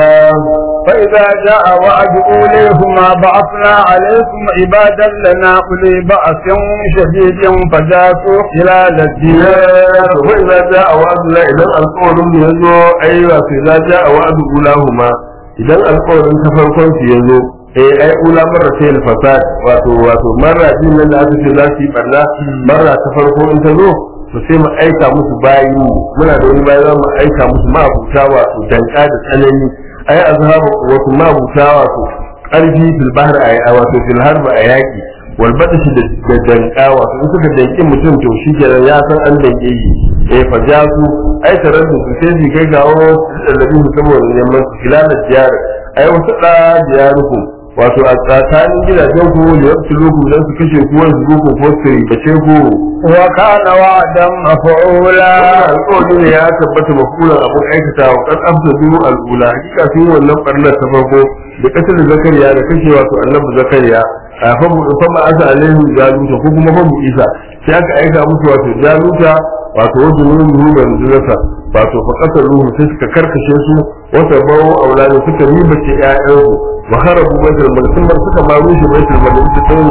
فإذا جاء وعد أوليهما بعثنا عليكم عبادا لنا أولي بأس شديد فجاسوا خلال الديار wai za ja a wa'adu la idan alƙawarin mu yazo ai wato za ja a wa'adu ulahuma idan alƙawarin ta farkon su yazo eh ai ula marra sai fasad wato wato marra din nan da aka ce za su yi barna marra ta farko in ta zo to sai mu aika musu bayi muna da wani bayi za mu aika musu ma'abuta wato danka da tsanani ai azhabu wato ma'abuta wato ƙarfi fil bahri ai wato fil harbi a yaki walbata shi da danka wato in suka danki mutum to shi kenan ya san an danke shi eh fa ja su ai tarar da su sai su kai gawo da su saboda neman su filalar diyar ai wasu da diyarukum wato a tsakanin gidajen ku da yasu loku dan su kashe ku wani su ko ko su ribace ku وكان وعدا مفعولا alƙawari ne ya tabbata mafulan abin aikata wa kan abdu al'ula hakika sun wannan barnar ta farko da kasar zakariya da kashe wato annabi zakariya a fa ma asa alaihi jaluta ko kuma fa isa sai aka aika musu wato jaluta wato wajen ruhu da nuzulata wato fa kasar ruhu sai suka karkashe su wata bawo aulani suka ribace ƴaƴansu wa harabu baitul maqdis suka ma rushe baitul maqdis sai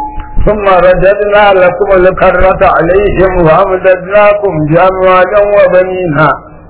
ثم رددنا لكم الكرة عليهم وأمددناكم بأموال وبنينا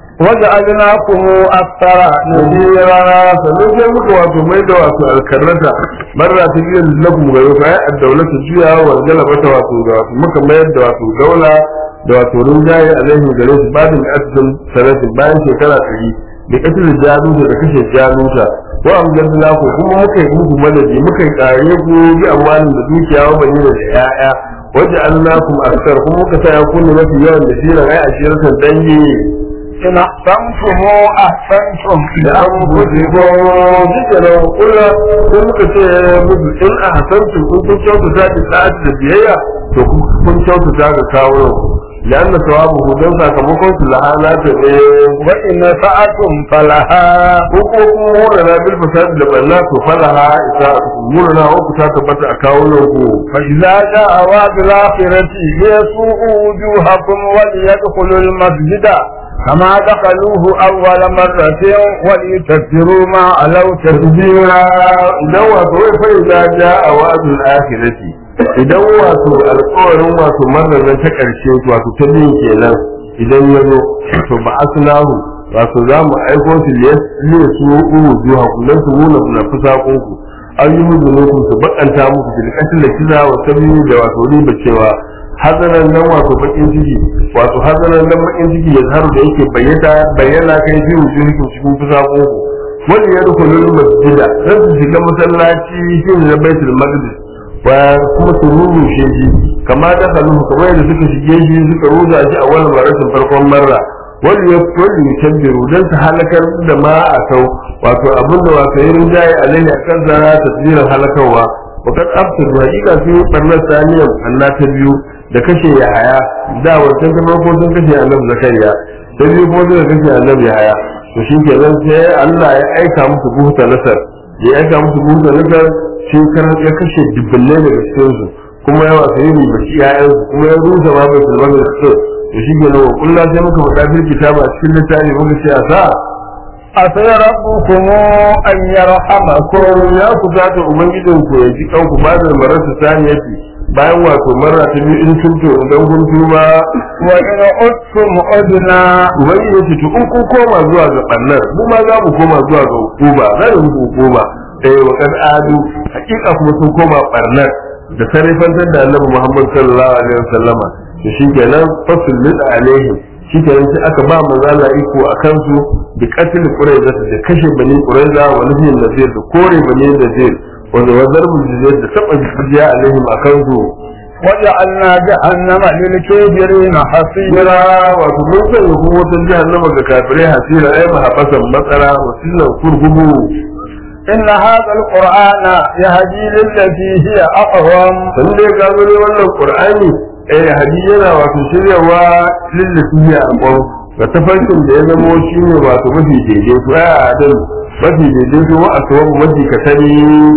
وجعلناكم أكثر nadira sannan sai muka wato mai da wato alkarrata barra ta biyan lakum ga yau kai ad-dawlatu juya wa galabata wato da wato muka mayar da wato daula da wato rinjaye alaihi gare su badin asdin sanatin bayan shekara 100 da katil jaluta da kashe jaluta wa amjadna ku kuma muka yi muku madadi muka yi kare ku bi amwalin da dukiya wa bani da yaya wajen annakum akthar kuma muka sa ya kunne mafi yawan da shirin ai ashiratan dangi إن أحسنتم أحسنتم da an gudu ko duka da kula ko muka ce musu in a hasantu kun kun kyautu ta ki sa'ad da biyayya to kun kyautu ta ga kawo da an sawabu hudun sakamakon su la'ana ta ne وإن سأتم فلها ko ko kun mura na bil fasad da balla to falaha isa mura na ku ta tabbata a kawo ku فإذا جاء وعد الآخرة ليسوءوا وجوهكم وليدخلوا المسجد كما دخلوه أول مرة وليتكبروا ما علوا تكبيرا idan wato wai fa idza jaa wa'dul akhirati idan wato alƙawarin wato marar nan ta ƙarshe wato ta biyu kenan idan ya zo to ba aslahu wato za mu aiko su ne su uwu zuwa kullum su nuna na fusakon ku an yi muku nufin su bakanta muku bil qatl da kiza wa sabi da wato riba cewa hazanan nan wato bakin ciki wato hazanan nan bakin ciki ya zaharu da yake bayyana bayyana kai fi wujuhikum cikin fusako wani ya rukunul masjida zan su shiga masallaci shi ne na baitul maqdis wa kuma su rurrushe shi kama da kalu kamar yadda suka shige shi suka ruza shi a wannan marasin farkon marra wani ya wani ya tambiru don su halakar da ma a sau wato abin da wato ya rinjaye alaihi a kan zara tasbirin halakarwa wakar absir hakika sun yi barnar saniyar anna ta biyu da kashe ya haya da wancan ta farko sun kashe annabi zakariya ta biyu kuma suka kashe annabi haya to shi ke nan sai Allah ya aika musu buhuta nasar ya aika musu buhuta nasar shi ya kashe dubbulai daga cikinsu kuma ya wasu yin bashi ƴaƴansu kuma ya rusa ma bai sulman da su to shi ke nan kullum sai muka faɗa fil kitaba a cikin littafi muka ce a sa عسى ربكم أن يرحمكم ya kusata ubangijin ku ya ji kanku ba da marasa saniyati bayan wato mara ta biyu in tunto idan kun tuba وإن عدتم عدنا ubangiji ya ce to in kun koma zuwa ga ɓannar mu ma za mu koma zuwa ga hukuma za mu muku hukuma eh wa kad adu hakika kuma sun koma ɓarnar da sarrafantar da annabi Muhammad sallallahu alaihi wasallama to shi kenan fasul lid alaihim shi kenan sai aka ba manzo Allah iko a kansu bi qatl quraiza da kashe bani quraiza wa nufin nazir da kore bani nazir wanda wazar mujizat da taba jiya alaihim a kansu وجعلنا جهنم للكافرين حصيرا Hira wato mun sanya kuma wata jahannama ga kafirai hasira ai mahabasan matsara wa sinan kurgubu إن هذا القرآن يهدي للتي هي أقوم san dai ka zo ne wannan qur'ani eh hadi yana wato shiryawa lillafi ya akon ga tafarkin da ya zamo shine wato mafi daidai to ai adal mafi daidai to wa aswabu mafi katari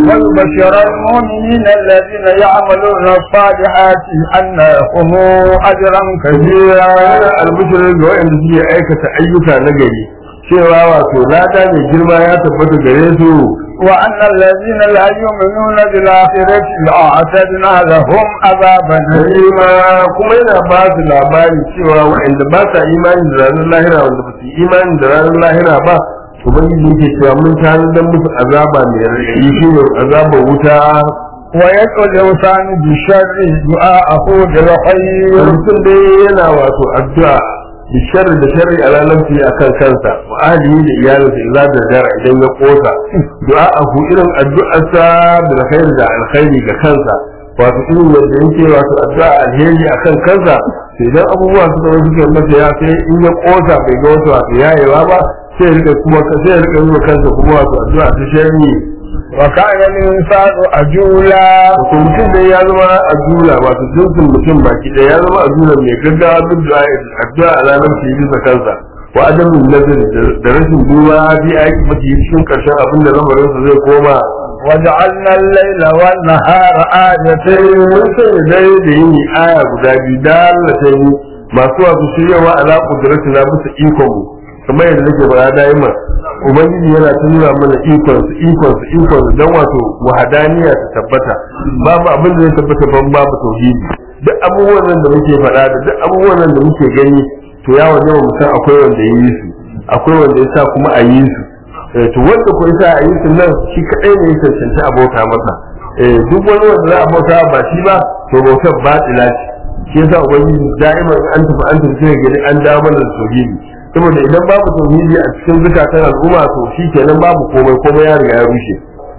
ويبشر المؤمنين الذين يعملون الصالحات أن لهم أجرا كبيرا yana albishirin ga waɗanda suke aikata ayyuka na gari cewa wato lada mai girma ya tabbata gare su وأن الذين لا يؤمنون بالآخرة أعتدنا لهم عذابا Halima kuma yana ba su labari cewa waɗanda ba sa imani da ranar lahira wanda ba su yi imani da ranar lahira ba ubangiji yake cewa mun tanadar musu azaba mai raɗaɗi shi ne azabar wuta ويدعو الإنسان بالشر دعاءه بالخير mutum dai yana wato addu'a da sharri da sharri a ranar fiye a kan kansa wa ahlihi da iyalinsa idza da dara idan ya kosa du'a a ku irin addu'arsa bil khair da alkhairi ga kansa wato irin yadda yake wato addu'a alheri akan kansa to idan abubuwa suka zo suka masa ya sai in ya kosa bai ga wato wato yayewa ba sai ya rika kuma sai ya rika yi wa kansa kuma wato addu'a ta sharri وكان الإنسان أجولا wato mutum dai ya zama a jula wato jinsin mutum baki ɗaya ya zama a jula mai gaggawa duk da addu'a a ranar shi bisa kansa wa adamin nazari da rashin duba bi aiki mafi cikin ƙarshen abin da lamarinsa zai koma وجعلنا الليل والنهار sai آيتين mun sanya dare da yini aya guda biyu dalilata yi masu wasu shiryawa ala kudratu na bisa ikon mu kamar yadda nake bara daima ubangiji yana ta nuna mana ikon su ikon su ikon su dan wato wahadaniya ta tabbata babu abin da zai tabbata ban babu tauhidi duk abubuwan nan da muke faɗa da duk abubuwan nan da muke gani to ya waje mu san akwai wanda ya yi su akwai wanda ya sa kuma a yi su Eh, to wanda ko yasa a yi su nan shi kadai ne ya cancanci abota masa eh duk wani wanda za a bauta ba shi ba to bautar batila ce shi yasa ubangiji da'iman an tafi an tafi sai gani an dawo mana da tauhidi saboda idan babu tauhidi a cikin zukatan al'umma to shi kenan babu komai komai ya riga ya rushe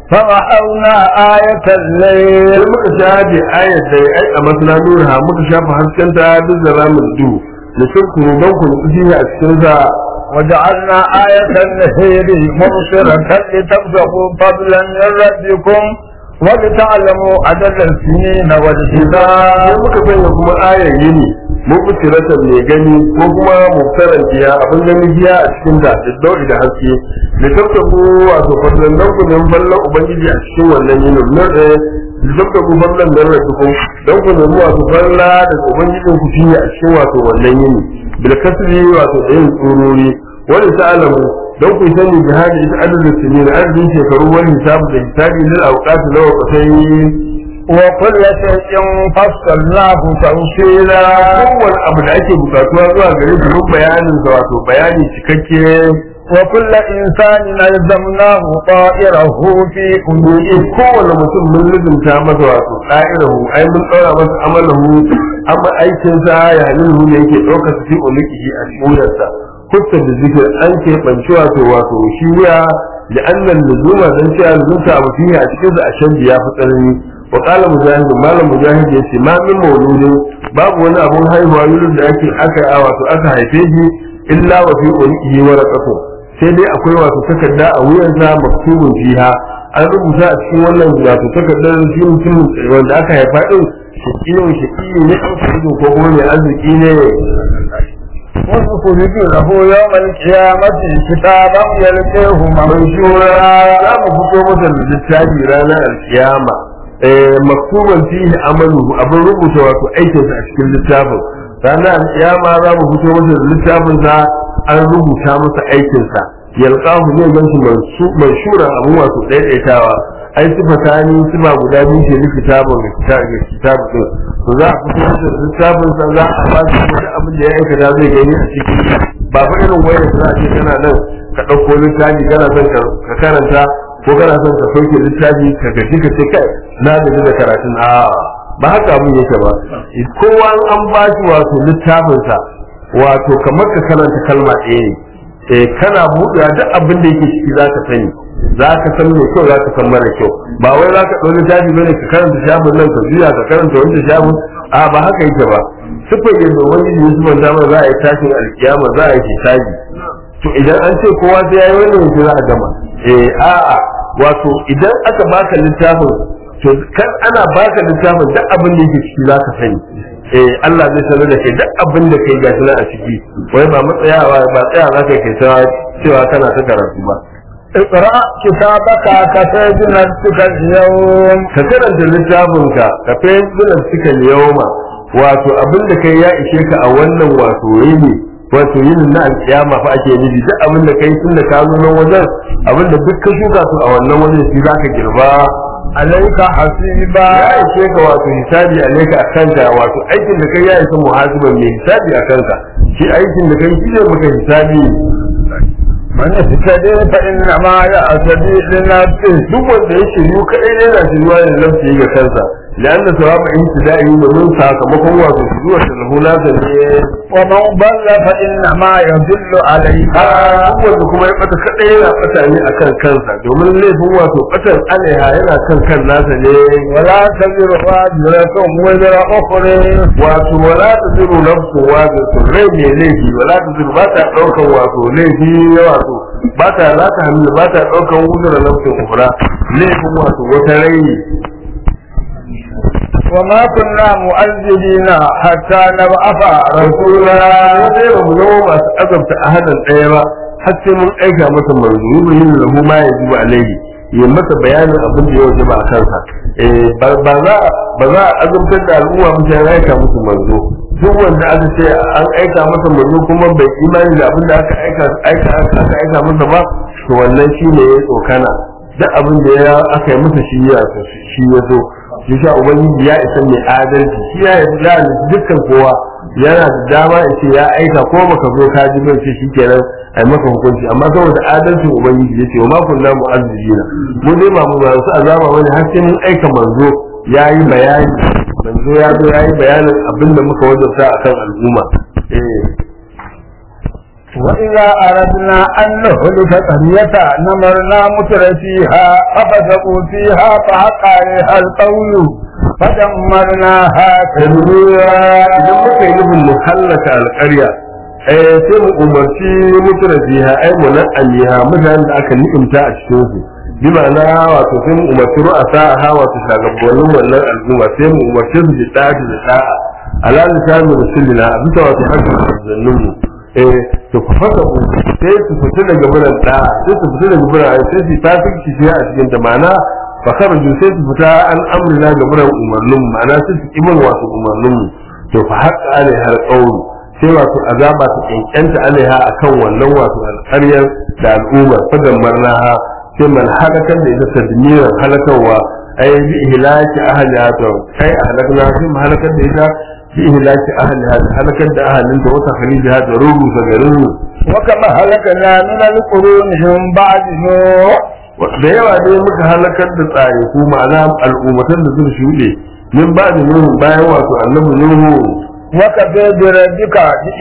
فمحونا آية الليل sai muka shafe ayat da ai a masana nura muka shafa haskenta duk da ramin du da shirku don ku nufi a cikin sa وجعلنا آية النهير مبصرة لتبتغوا فضلا من ربكم ولتعلموا عدد السنين sai والحساب muka sanya kuma ayar yini mubsiratan mai gani ko kuma mubtaran jiya abin gani jiya a cikin ta da dauri da haske da tabtabu wato fadlan nan ku nan ballan ubangiji a cikin wannan yinin nan da tabtabu ballan nan da ku dan ku nemi wato balla da ubangijin ku fiye a cikin wato wannan yini bil kasri wato da yin tsururi wani ta'alamu don ku sani jihadi ita adadin sinin adadin shekaru wani hisabu da hisabi lil awqat na waqtai وكل شيء فصلناه تفصيلا kowane abu da ake bukatuwa zuwa gare shi mun bayanin sa wato bayani cikakke وكل إنسان ألزمناه طائره في in أنوئه kowane mutum mun lizinta masa wato ɗa'irahu ai mun ɗaura masa amalahu amma aikinsa ya halilu ne yake ɗaukar su fi uliki a wuyarsa kutta da zikir an ke banci wato wato shi wuya da annan luzuma dan cewa luzumta abu fiye a cikin sa a shan ya fi tsanani wa qala mujahid malam mujahid yace ma min mauludin babu wani abun haihuwa yulun da ake aka a wato aka haife shi illa wa fi ulihi waraqatu sai dai akwai wato takarda a wuyansa maktubun fiha an rubuta a cikin wannan wato takardar shi mutum wanda aka haifa din shakiyin shakiyi ne an ko kuma mai arziki ne ونخرج له يوم القيامة كتابا يلقيه منشورا za mu fito masa da littafi ranar alkiyama maktuban fihi amalu abin rubuta wato aikinsa a cikin littafin ranar alkiyama za mu fito masa da littafin sa an rubuta masa aikinsa yalqahu ne gan shi manshura abin wato daidaitawa ai sifata ni sifa guda biyu ke ni kitabun ga kitabun to za a fito masa da littafin sa za a ba shi wani abin da ya aikata zai gani a ciki ba fa irin wayar da za a ce kana nan ka ɗauko littafi kana son ka karanta ko kana son ka sauke littafi ka gaji ka ce kai na gaji da karatun a ba haka abin yake ba kowa an ba shi wato littafinsa wato kamar ka karanta kalma ɗaya ne eh kana buɗewa duk abin da yake ciki za ka sani za ka san mai kyau za ka san mara kyau ba wai za ka ɗau littafi bane ka karanta shafin nan ka juya ka karanta wancan shafin a ba haka yake ba sifar yadda wani ne su manta za a yi tashin alkiyama za a yi hisabi to idan an ce kowa sai yayi wannan yanzu za a gama eh a'a wato idan aka baka littafin to kan ana baka littafin duk abin da yake ciki zaka sani eh Allah zai sanar da kai duk abin da kai gashi nan a ciki wai ba matsayawa ba tsaya zaka kai ta cewa kana ta karatu ba اقرأ كتابك كفى بنفسك اليوم ka karanta littafinka ka fahimci nafsika yauma wato abin da kai ya ishe ka a wannan wato yini wato yin na alkiyama fa ake nufi duk abin da kai tun da ka zo nan wajen abin da duk ka shuka su a wannan wajen shi zaka girba عليك حسيبا ya ishe ka wato hisabi alaika a kanka wato aikin da kai ya isa muhasiban mai hisabi a kanka shi aikin da kai shi ne maka hisabi من اهتدي فإنما يهتدي لنفسه duk wanda ya shiryu kadai ne yana shiryuwa ne nafsi ga kansa لأن ثواب انتدائه domin sakamakon wato shiryuwar da lahu nasa ne ومن ضل فإنما يضل عليها wanda kuma ya bata kadai yana bata ne akan kansa domin laifin wato batan alaiha yana kan kan nasa ne ولا تزر وازرة وزر أخرى wato wala ta ziru nafsu wato to rai mai laifi wala ta ziru ba ta daukan wato laifi wato ba ta za ta hannu ba ta daukan wuzura nafsin ukura laifin wato wata rai وما كنا مؤذبين حتى نبعث rasula رسولا sai ba mu zama masu azabta ahadan ɗaya ba har sai mun aika masa manzo yi yin lahu ma ya jiba alaihi ya masa bayanin abin da ya waje ba a kansa Eh, ba ba za ba za a azabtar da al'umma mutum ya aika musu manzo duk wanda aka ce an aika masa manzo kuma bai imani da abin da aka aika aika aka aika masa ba to wannan shine ya tsokana duk abin da ya aka yi masa shi ya shi ya zo shi sha ubangiji ya isa mai adalci shi ya yi da dukkan kowa yana da dama ya ce ya aika ko baka zo ka ji bai ce shikenan ai maka hukunci amma saboda adalcin ubangiji ya ce wa ma kunna mu'azzibina mu dai ba mu ba su azaba wani har sai mun aika manzo ya yi bayani manzo ya zo ya yi bayanin abin da muka wajabta akan al'umma eh وإذا أردنا أن نهلك قرية نمرنا متر فيها ففسقوا فيها فحق عليها القول فدمرناها tadmira idan muka yi nufin mu hallaka alƙarya eh sai mu umarci mutuna fiha ai mu nan aliha mutanen da aka ni'imta a cikin su bi ma'ana wato sai mu umarci ru'asa ha wato shagabannin wannan al'umma sai mu umarci su da da'a da da'a ala lisanu rasulina a bisa wato hakkin manzannin mu eh to ku fasa ku sai su fita daga buran da'a sai su fita daga buran sai su tafi shi a cikin ta ma'ana fakaraju sai su fita an amrina ga buran umarnin mu ma'ana sai su kimin wasu umarnin mu to fa haƙa alai har ƙauru sai wato azaba ta ƙyanƙyanta alaiha akan wannan wato alƙaryar da al'ummar fadan marnaha sai man halakar da ita tadmiran halakarwa ai bi ihlaki ahliha to kai ahlakna sai mu halakar da ita bi ihlaki ahliha da halakar da ahalin da wata khalijaha da rubu ga garin وكما هلكنا من القرون من بعد نوح da yawa dai muka halakar da tsare ko ma'ana al'ummatan da suka shuɗe min ba da nuhu bayan wato annabi nuhu وكفى بربك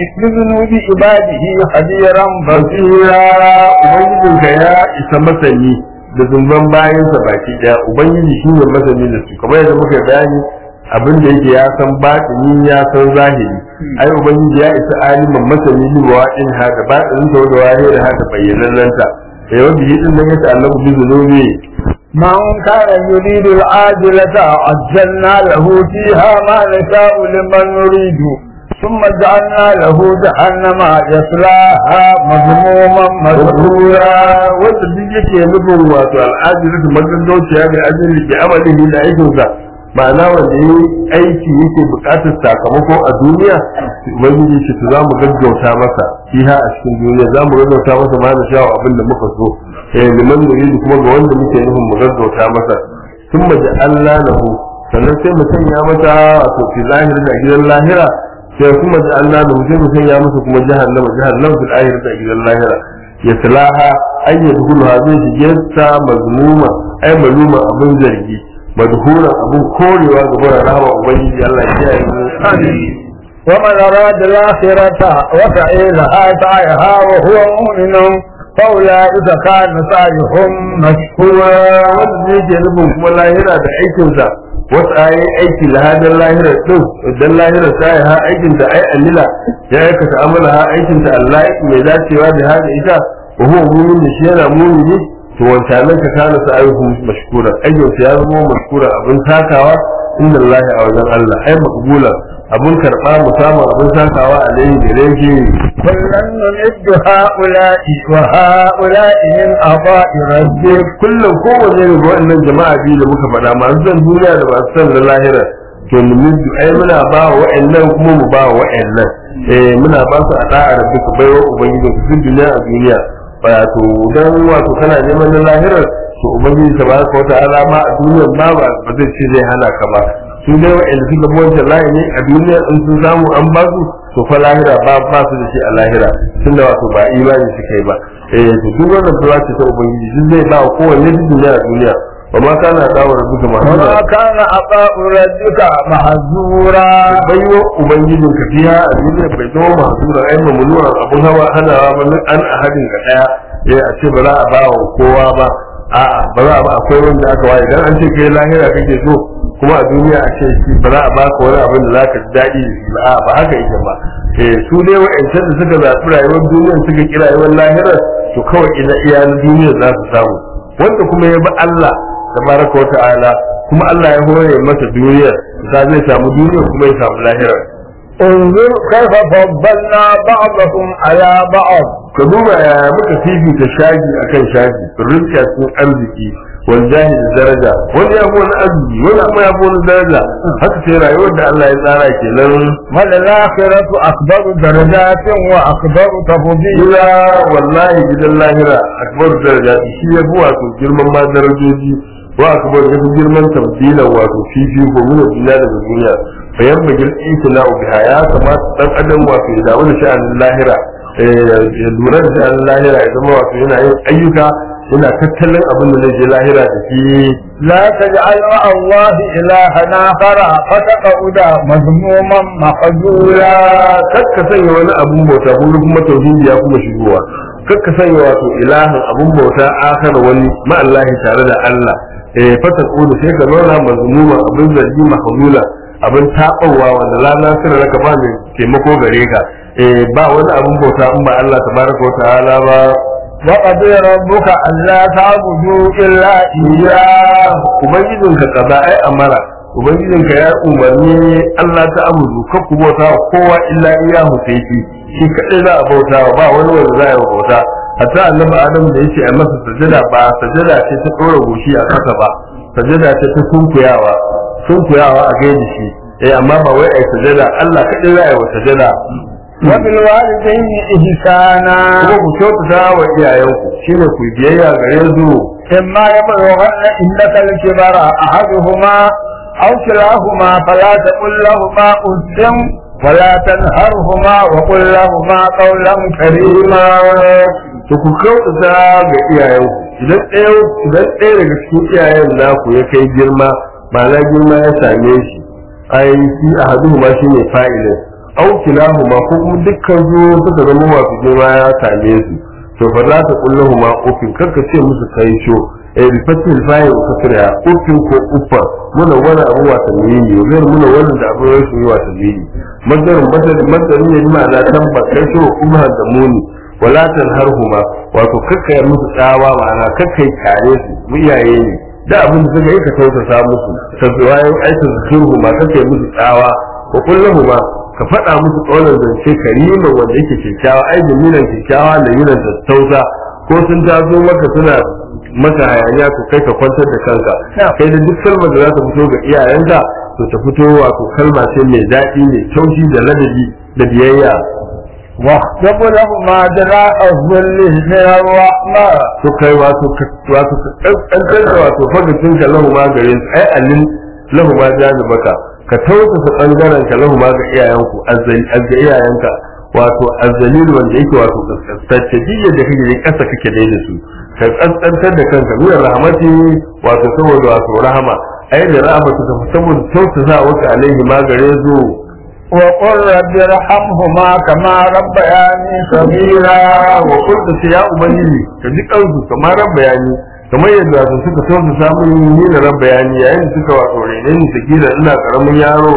بذنوب عباده خبيرا بصيرا ubangijinka ya isa masani da zumban bayansa baki daya ubangiji shi ne masani da su kamar yadda muka bayani abin da yake ya san batini ya san zahiri ai ubangiji ya isa aliman masani ni wa in ha da batinin ta da wahi da haka bayyanan ta eh wanda yi din nan ya ta'allaku bi zunubi من كان يريد العاجلة عجلنا له فيها ما نشاء لمن نريد ثم جعلنا له جهنم يصلاها مذموما مدحورا wanda duk yake nufin wato al'ajiri da magaggauciya da ajiyar ke amalihi da aikinsa ma'ana wanda yi aiki yake bukatar sakamako a duniya ubangiji shi za mu gaggauta masa fiha a cikin duniya za mu gaggauta masa ma na shawo abin da muka so eh liman nuridu kuma ga wanda muke nufin mu gaggauta masa sun maji Allah lahu sannan sai mu sanya mata wato fi lahira da gidan lahira sai kuma ji Allah lahu sai mu sanya masa kuma jahannama jahannama fil akhirati da gidan lahira ya salaha ay yadkhuluha zai shige ta mazmuma ay maluma abin zargi madhura abin korewa ga bara rahama ubangiji Allah ya kiyaye mu ومن أراد الآخرة وسعي لها سعيها وهو مؤمن فأولئك كان سعيهم مشكورا wanda zai ke nufin kuma lahira da aikinsa wasu ayi aiki lahadar lahira din idan lahira ta yi ha aikin ta ai alila ya aikata amala ha aikin ta Allah mai dacewa da hada ita wa huwa mu'min da shi yana mu'mini to wancanan ka kana sa ayyuhu mashkura aikin ya zama mashkura abin takawa inda Allah a wajen Allah ai makbula abin karba musamman abin takawa alaihi da rege كلا نمد هؤلاء وهؤلاء من عطاء ربك kullum kowanne ne ga waɗannan jama'a biyu da muka faɗa masu son duniya da masu son na lahira to numidu ai muna ba wa wa'annan kuma mu ba wa wa'annan eh muna ba su a da'a da duka baiwa ubangiji su duniya a duniya wato dan wato kana neman na lahirar to ubangiji tabaraka wa ta'ala ma a duniyar ma ba ba zai ce zai hana ka ba su dai wa'anda suka bi wancan layi ne a duniya in sun samu an ba su to fa lahira ba ba su da shi a lahira tunda wato ba imani suka yi ba eh to duk wannan fara ce ta ubangiji duk zai ba kowanne duk duniya a duniya ba ma kana dawo da duka ma وما كان عطاء ربك محظورا baiwa ubangijin ka fiya a duniya bai zama mahzura ai mamnuwa abun hawa hanawa ba min an ahadin ka daya eh a ce ba za a ba wa kowa ba a'a ba za a ba akwai wanda aka waye dan an ce kai lahira kake so kuma a duniya a ce shi ba za a baka wani abin da zaka ji daɗi da shi ba a'a ba haka yake ba eh su dai wa'ancan da suka zaɓi rayuwar duniya suka ki rayuwar lahira to kawai ina iya duniya za su samu wanda kuma ya bi Allah tabaraka wa ta'ala kuma Allah ya hore masa duniyar ta zai samu duniyar kuma ya samu lahirar انظر كيف فضلنا بعضهم على بعض ka duba ya muka fifita shagi akan shagi rizka cikin arziki wal jahi da daraja wani ya fi wani arziki wani kuma ya fi wani daraja haka sai rayuwar da Allah ya tsara kenan والآخرة أكبر درجات وأكبر تفضيلا ila wallahi gidan lahira akbar daraja shi ya fi wato girman ma darajoji wa akbar ya fi girman tabdilan wato fifi ko muna duniya daga duniya fa yamma gil itina biha ya kamata dan adam wato ya dawo da sha'anin lahira eh, ya lura da sha'anin lahira ya zama wato yana yin ayyuka yana tattalin abin da zai je lahira da shi لا تجعل مع الله إلها آخر فتقعد مذموما مخذولا kakka sanya wani abun bauta ko kuma tauhidi ya kuma shigowa kakka sanya wato ilahin abun bauta akhar wani ma Allah tare da Allah eh fata kudu sai ka zauna mazmuma abin zargi mahmula abin tabawa wanda la nasira laka ba mai taimako gare ka eh ba wani abun bauta in ba Allah tabaraka wa ta'ala ba وقضي ربك ألا تعبدوا إلا إياه ubangijinka kaza ai amara ubangijinka ya umarni Allah ta abudu ka ku bauta wa kowa illa iyahu sai shi shi kadai za a bauta wa ba wani wanda za a yi bauta hatta annabi adam da yace a masa sajada ba sajada ce ta dora goshi a kasa ba sajada ce ta sunkuyawa sunkuyawa a gaida shi eh amma ba wai ai sajada Allah kadai za a yi wa sajada وبالوالدين إحسانا kuma ku kyautata wa iyayenku shine ku yi biyayya gare su إما يبلغن عندك الكبر أحدهما أو كلاهما فلا تقل لهما أف ولا تنهرهما وقل لهما قولا كريما to ku kyautata ga iyayenku idan ɗaya idan ɗaya daga cikin iyayen naku ya kai girma ma'ana girma ya same shi ai shi ahaduhuma shine fa'ilin au kilahuma ko kuma dukkan su suka zama masu girma ya same su to fa za ta kullahu ma ufin karka ce musu kai sho eh bi fatil fa'i wa kasra ufin ko uffa muna wani abu wata mini yau muna wani da abu ya shi wata mini madarin madarin madarin ya ma na tamba kai sho kuma da muni wala tanharhuma wato kakka ya musu tsawa ma'ana kakka yi kare su mu iyaye ne da abin da suka yi ka tausasa musu ka zuwa aikin zikirhu ma kakka yi musu tsawa wa kullahu ma ka faɗa musu ƙaunar zance kariman wanda yake kyakkyawa ai jamilan kyakkyawa da yinan tattausa ko sun taso maka suna maka hayaniya to kai ka kwantar da kanka kai da duk kalmar da za ta fito ga iyayenka to ta fito wato kalma ce mai daɗi mai taushi da ladabi da biyayya واخفض لهما جناح الذل من الرحمة to kai wato wato kankan da wato fagacin ka lahu ma gare su ai allin lahu ma janibaka ka tausasa bangaren ka lahu ma ga iyayenku azza iyayenka wato azzalil wanda yake wato kaskantacce duk da kake yin kasa kake dai da su ka kaskantar da kanka min rahmati wato saboda wato rahama ai da rahmatu ka saboda tausasa waka alaihi ma gare su وقل رب ارحمهما كما ربياني صغيرا wa kullu sai ya ubangiji ka ji kansu kamar ran bayani kamar yadda su suka tausa samun ni da ran bayani yayin da suka wato rene ni su kira ina karamin yaro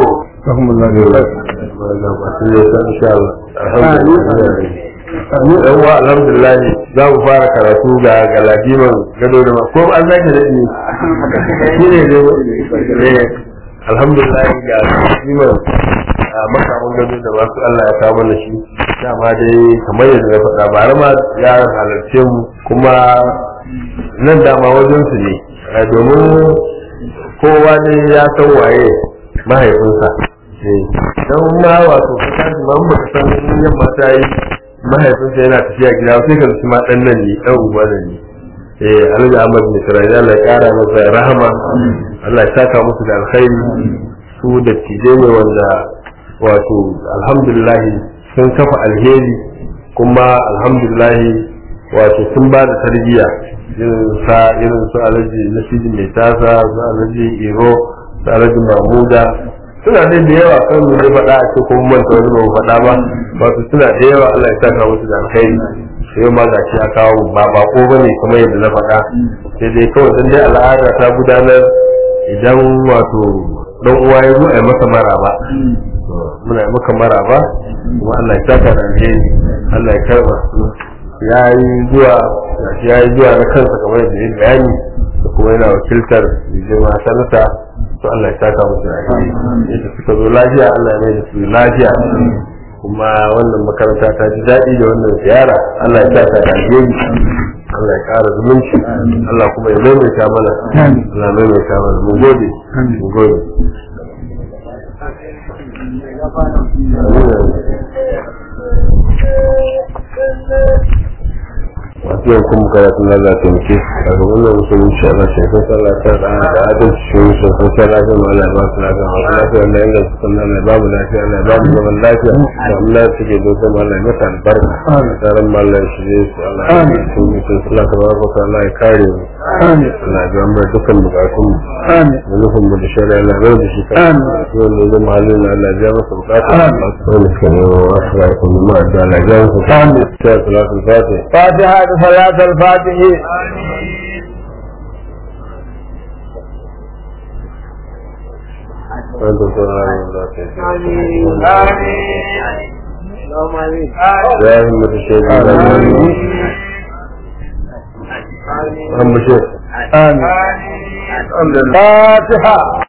Ni ɗan wa alhamdulillah za mu fara karatu ga galadiman gado da ma ko an zaki da ni shi ne ne alhamdulillah ga galadiman makamun gado da masu Allah ya kawo mana shi dama dai kamar yadda ya faɗa bara ma ya halarce mu kuma nan dama wajen su ne domin kowa ne ya san waye mahaifinsa don ma wato ka tashi ma ba ka san yamma ta yi mahaifinsa yana tafiya gida sai ka ma dan nan ne dan uba nan ne eh Alhaji Ahmad ne Sarari Allah ya kara masa rahama Allah ya saka musu da alkhairi su da tije ne wanda wato alhamdulillah sun kafa alheri kuma alhamdulillah wato sun ba da tarbiyya irin sa irin su alaji nasiji mai tasa su alaji iro su alaji mamuda suna dai da yawa kan ne faɗa a ce kuma manta wani ba faɗa ba wato suna da yawa Allah ya saka musu da alkhairi sai ma ga shi ya kawo ba bako bane kamar yadda na faɗa sai dai kawai dan dai al'ada ta gudanar idan wato dan uwa ya zo a yi masa maraba muna yi maka maraba kuma Allah ya saka da alheri Allah ya karba ya yi zuwa ya yi zuwa na kansa kamar yadda ya bayani da kuma yana wakiltar girma sanata to Allah ya saka musu da alheri yadda suka zo lafiya Allah ya mai da su lafiya kuma wannan makaranta ta ji daɗi da wannan ziyara Allah ya saka da alheri Allah ya ƙara zumunci Allah kuma ya maimaita mana Allah ya maimaita mana mun gode mun gode masu yin kuma karatun lalata taimake a ga wannan musulunci Allah shi kan sallah ta da da adalci shi shi kan sallah ta Allah ba su lafiya masu lafiya Allah yanga su kan Allah babu lafiya Allah babu zaman lafiya da Allah suke dosa ma Allah mata albarka tsaron ma Allah shi ne su Allah ya yi su mutum sallah ta baraka Allah ya kare mu Allah ya mu dukkan bukatun mu da nufin mu da shari'a Allah bai da shi kan wanda zai mahallin Allah ya masa bukata masu wani kan yi wa wasu rayuwar mu ma da Allah ya masa bukata ta salatul fatih فاتحة صلاة الفاتح وانت صلى الله آمين يا همة الشيخ هم الشيخ آمين فاتحة